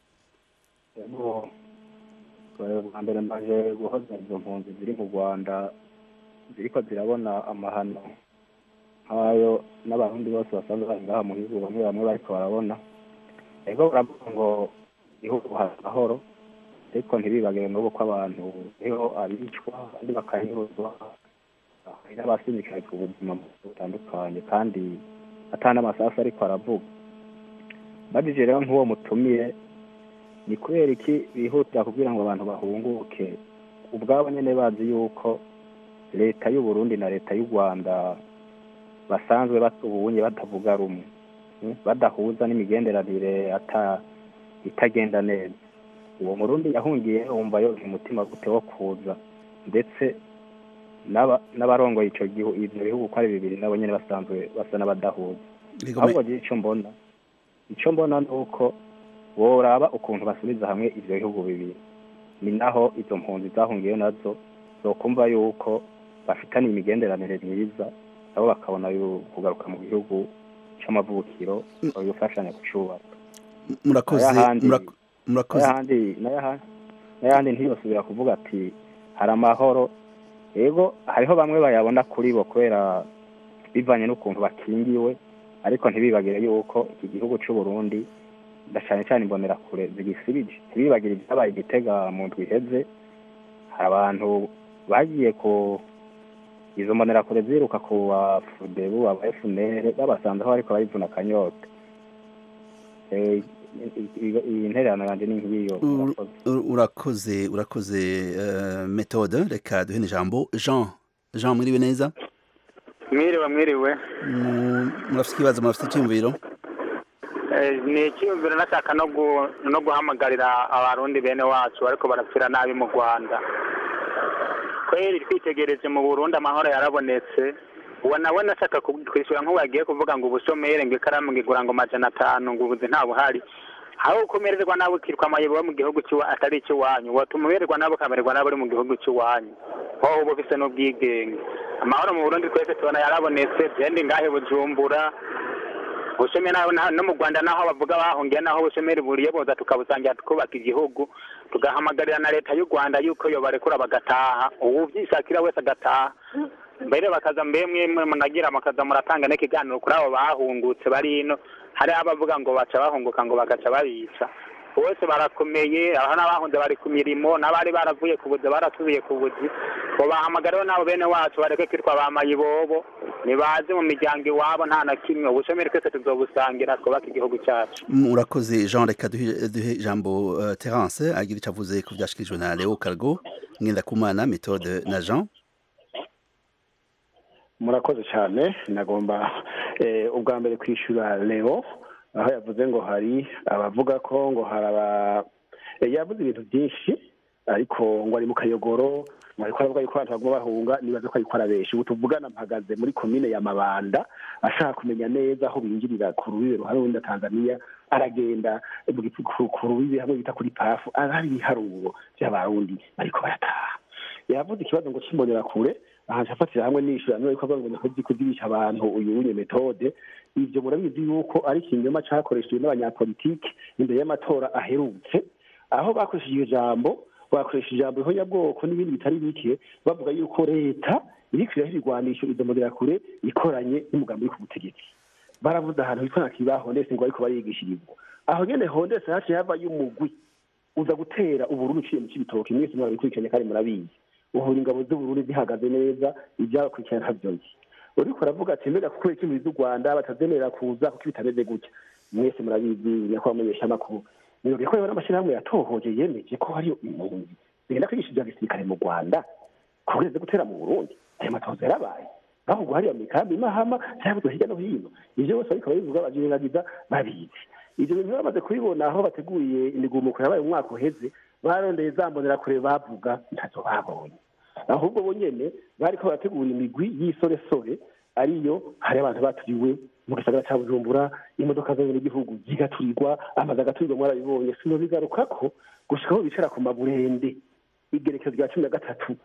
yego eh, bwa mbere mbaje guhoza izo mpunzi ziri mu rwanda ziriko zirabona amahano nk'ayo n'abarundi bose basanzwe bari ngaha mu gihugu bamwe bamwe bariko barabona ego baravuga ngo igihugu hari amahoro ariko ntibibagire n'ubu ko abantu niho abicwa abandi bakanyuruzwa hari n'abasindikaye ku buzima butandukanye kandi ata n'amasasu ariko aravuga bagije rero nk'uwo mutumire ni kubera iki bihutira kugira ngo abantu bahunguke ubwabo nyine bazi yuko leta y'u Burundi na leta y'u Rwanda basanzwe batubunye batavuga rumwe mm, badahuza n'imigenderanire ata itagenda neza uwo murundi yahungiye wumva yoga umutima gute wo kuza ndetse n'aba- n'abarongoye ico gihugu ivyo bihugu uko ari bibiri nabo nyene basanzwe basa n'abadahuza Yego, ahubwo me- je ico mbona ico mbona ni uko woraba ukuntu basubiza hamwe ivyo bihugu bibiri ni naho izo mpunzi zahungiyeyo nazo zokumva yuko bafitaniye imigenderanire myiza nabo bakabona yu- kugaruka mu gihugu c'amavukiro bagafashanya kucubaka murakoze Ayahandi- murak- murakoze n'ayahandi n'ayaha- n'ayahandi ntiyosubira kuvuga ati hari amahoro yego hariho bamwe bayabona kuri bo kubera bivanye n'ukuntu bakingiwe ariko ntibibagire yuko iki gihugu c'u Burundi na cane cane imbonerakure zigisibije ntibibagire ibyabaye i Gitega mu ndwi iheze hari abantu bagiye ku izo mbonerakure ziruka ku ba fudebu aba FNL babasanzeho ariko barivuna akanyota Eh, i- i- iyi ntererano yanje ni nk'iyo Ur- ur- urakoze urakoze eh, metode reka duhe n'ijambo jean jean mwiriwe neza mwiriwe mwiriwe Mu- murafite ikibazo murafite icyumviro Eh, ni icyiyumviro nashaka no gu- no guhamagarira abarundi bene wacu ariko barapfira nabi mu rwanda kweri twitegereje mu burundi amahoro yarabonetse uwo nawe nashaka ku- kwishyura nk'ubu yagiye kuvuga ngo ubusomere ngo ikaramu ngo igura ngo majana atanu ngo ubuzi nta buhari aho ukomererwa nawe ukitwa amayobo mu gihugu cy'iwa atari icy'iwanyu watuma umererwa nawe ukamererwa nawe uri mu gihugu cy'iwanyu wowe uba ufise n'ubwigenge amahoro mu burundi twese tubona yarabonetse genda ingahe bujumbura ubushomeri naho naho- no mu rwanda naho bavuga bahungiye naho ubushomeri buriye boza tukabusangira tukubaka igihugu tugahamagarira na leta y'u rwanda yuko yobarekura bagataha uwuvyishakira wese agataha mbere bakaza mbe mwemwe munagira mukaza muratanga n'ikiganiro kuri abo bahungutse bari ino hariho abavuga ngo baca bahunguka ngo bagaca babica bose barakomeye aho n'abahunze bari ku mirimo n'abari baravuye ku buzi barasubiye ku buzi ngo bahamagariwe n'abo bene wacu bareke kwitwa ba mayibobo nibaze mu miryango iwabo nta na kimwe ubushomeri twese tuzobusangira twubake igihugu cyacu murakoze jean reka duhe duhe ijambo uh, terence agira icyo avuze ku byashikirijwe na leo cargo ngendakumana méthode na jean murakoze cyane nagomba eh, ubwa mbere kwishyura leo aho yavuze ngo hari abavuga ko ngo hari aba eh, yavuze ibintu byinshi ariko ngo ari mu kayogoro ngo ariko aravuga yuko abantu baguma bahunga nibaze ko ariko arabesha ubu tuvugana mpagaze muri komine ya mabanda ashaka kumenya neza aho binjirira ku rubibe ruhari rundi na tanzania aragenda mu gipu- ku ku rubibe hamwe bita kuri pafu ahari ibiharuro by'abarundi ariko barataha yavuze ikibazo ngo kimbonera kure ahantu afatira hamwe nishyura none ko ngo nikozi kuzirisha abantu uyu w'inyo metode ivyo murabizi yuko ari ikinyoma cakoreshejwe n'abanyapolitike imbere y'amatora aherutse aho bakoresheje iyo jambo bakoresheje ijambo ihonyabwoko n'ibindi bitari bike bavuga yuko leta iriko iraha ibigwanisho izo mbonerakure ikoranye n'umugambi uri ku butegetsi baravuze ahantu hitwa na kibahondese ngo ariko barigishirizwa aho nyene hondese haciye havayo umugwi uza gutera uburundi uciye mu cibitoke mwese murabikurikiranye kandi murabizi uhura ingabo z'uburundi zihagaze neza ibyabakurikirana ntavyo nzi uriko uravuga ati mbega kuko ikimbi z'u rwanda batazemerera kuza kuko bitameze gutya mwese murabizi nyakubahwa mumenyesha amakuru nirobye ko rero n'amashyirahamwe yatohoje yemeje ko hariyo impunzi zigenda kwigisha ibya gisirikare mu rwanda kubureze gutera mu burundi ayo matohoza yarabaye bahugwa hariya mu mikambi mahama cyangwa hirya no hino ivyo bose ariko babivuga bavyiragiza babizi ivyo bintu bamaze kubibona aho bateguriye imigumuko yabaye mu mwaka uheze barondeye za mbonerakure bavuga ntazo babonye ahubwo bo nyene bariko barategura imigwi y'isoresore ariyo hari abantu baturiwe mu gisagara ca bujumbura imodoka zonyene igihugu zigaturirwa amazu agaturirwa mwarabibonye sino bigarukako gushika aho bicara ku maburende igerekezo rya cumi na gatatu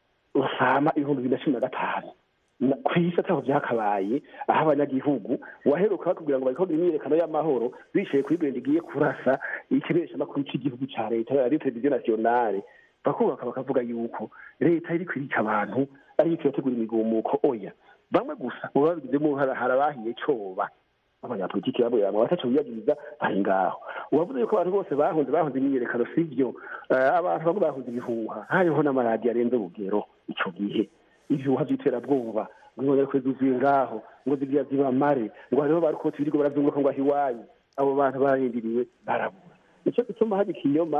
rusama ibihumbi bibiri na cumi na gatanu Na- kw'isi ataho vyakabaye aho abanyagihugu waheruka bakubwira ngo bariko bagira imyiyerekano y'amahoro bicaye kuri burende igiye kurasa ikimenyeshamakuru c'igihugu ca leta ari televiziyo nationale bakubaka bakavuga yuko leta iriko irica abantu ariyo irategura imigumuko oya bamwe gusa mu babigizemo uruhara hari abahiye coba abanyapolitiki bamwe bamwe bataco biyagiriza bari ngaho uwavuze yuko abantu bose bahunze bahunze imyiyerekano sivyo Eh, abantu bamwe bahunze ibihuha hariho n'amaradiyo arenze urugero ico gihe ibihuha vy'iterabwoba ngo inkonya kwe zuzuye ngaho ngo zigira zibamare ngo hariho barukoti biriko barazunguruka ngo aho iwanyu abo bantu bararindiriwe barabura nico gituma hari ikinyoma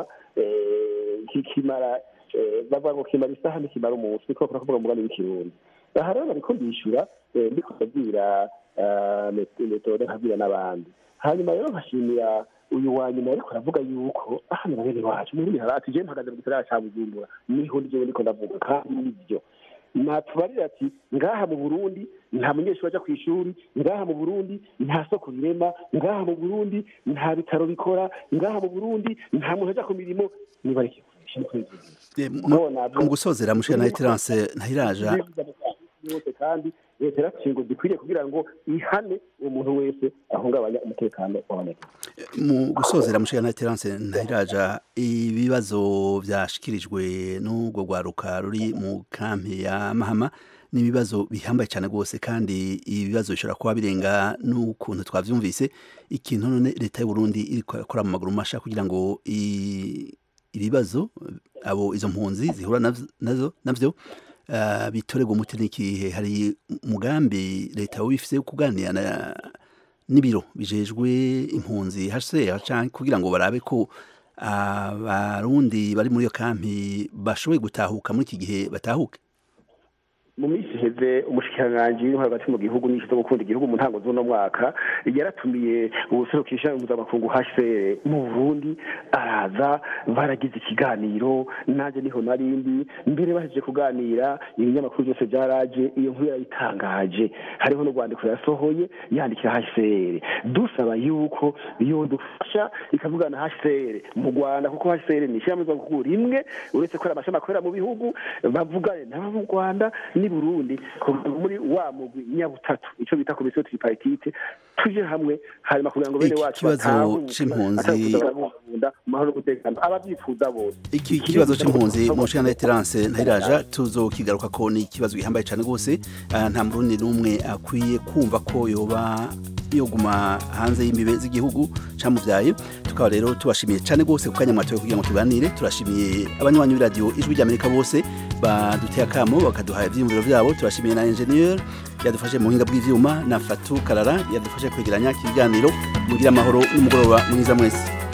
eh, kikimara eh, bavuga ngo kimara isaha ntikimara umunsi niko bakora kuvuga umugani w'ikirundi aha rero bariko ndishyura eh, ndiko ndabwira eh, met- metode nkabwira n'abandi hanyuma rero nkashimira uyu wa nyuma ariko aravuga yuko hano bene wacu muri harati je mpagaze mu gisagara ca bujumbura niho ndijewe ndiko ndavuga kandi nivyo natubarira ati ngaha mu burundi nta munyeshuri aja kw'ishuri ngaha mu burundi nta soko rirema ngaha mu burundi nta bitaro bikora ngaha mu burundi nta muntu aja ku mirimo nibareke Eh, mu mu gusozera mushika na terence ntahiraja yose kandi leta yarakingo zikwiriye kugira ngo ihane uwo muntu wese ahungabanya umutekano w'abanyagihugu mu gusozera mushika na terence ntahiraja ibibazo vyashikirijwe n'ubwo rwaruka ruri mu kampi ya mahama ni ibibazo bihambaye cyane rwose kandi ibibazo bishobora kuba birenga n'ukuntu twavyumvise ikintu none leta y'u Burundi iriko irakora mu maguru masha kugira ngo i- ibibazo abo izo mpunzi zihura navyo- nazo navyo uh, bitorerwa umuti n'ikihe hari umugambi leta wifise wo kuganira na n'ibiro bijejwe impunzi HCR canke kugira ngo barabe ko abarundi bari muri iyo kampi bashoboye gutahuka muri iki gihe batahuke mu minsi iheze umushikiranganji w'intwaro hagati mu gihugu n'ishizo gukunda igihugu mu ntango z'uno mwaka yaratumiye ubuserukisha mpuzamakungu HCR mu Burundi araza baragize ikiganiro nanjye niho narindi mbere bahejeje kuganira ibinyamakuru byose byaraje iyo nkuru yarayitangaje hariho n'urwandiko yasohoye yandikira HCR dusaba yuko yodufasha ikavugana HCR mu Rwanda kuko HCR ni ishyirahamwe mpuzamakungu rimwe uretse ko ari amashami akorera mu bihugu bavugane n'abo mu Rwanda ni Burundi kuva muri wa mugwi nyabutatu ico bita komisiyo tripartite tuje hamwe hanyuma kugira ngo bene Iki wacu kibazo batahuke, c'impunzi- atakuza barabakunda mu mahoro n'umutekano abavyifuza bose iki kibazo c'impunzi mu nshingano ya Terence Ntayiraja tuzokigaruka ko ni ikibazo gihambaye cyane rwose Ah, nta murundi n'umwe akwiye kumva ko yoba yoguma hanze y'imbibe z'igihugu camuvyaye tukaba rero tubashimiye cyane rwose ku kanya mwatoye kugira ngo tuganire turashimiye abanywanyi b'iradiyo ijwi ry'Amerika bose baduteye akamo bakaduha ivyiyumviro vyabo turashimiye na ingenieur yadufashe mu buhinga bw'ivyuma na Fatu Karara yadufashe kwegeranya ikiganiro mugira amahoro n'umugoroba mwiza mwese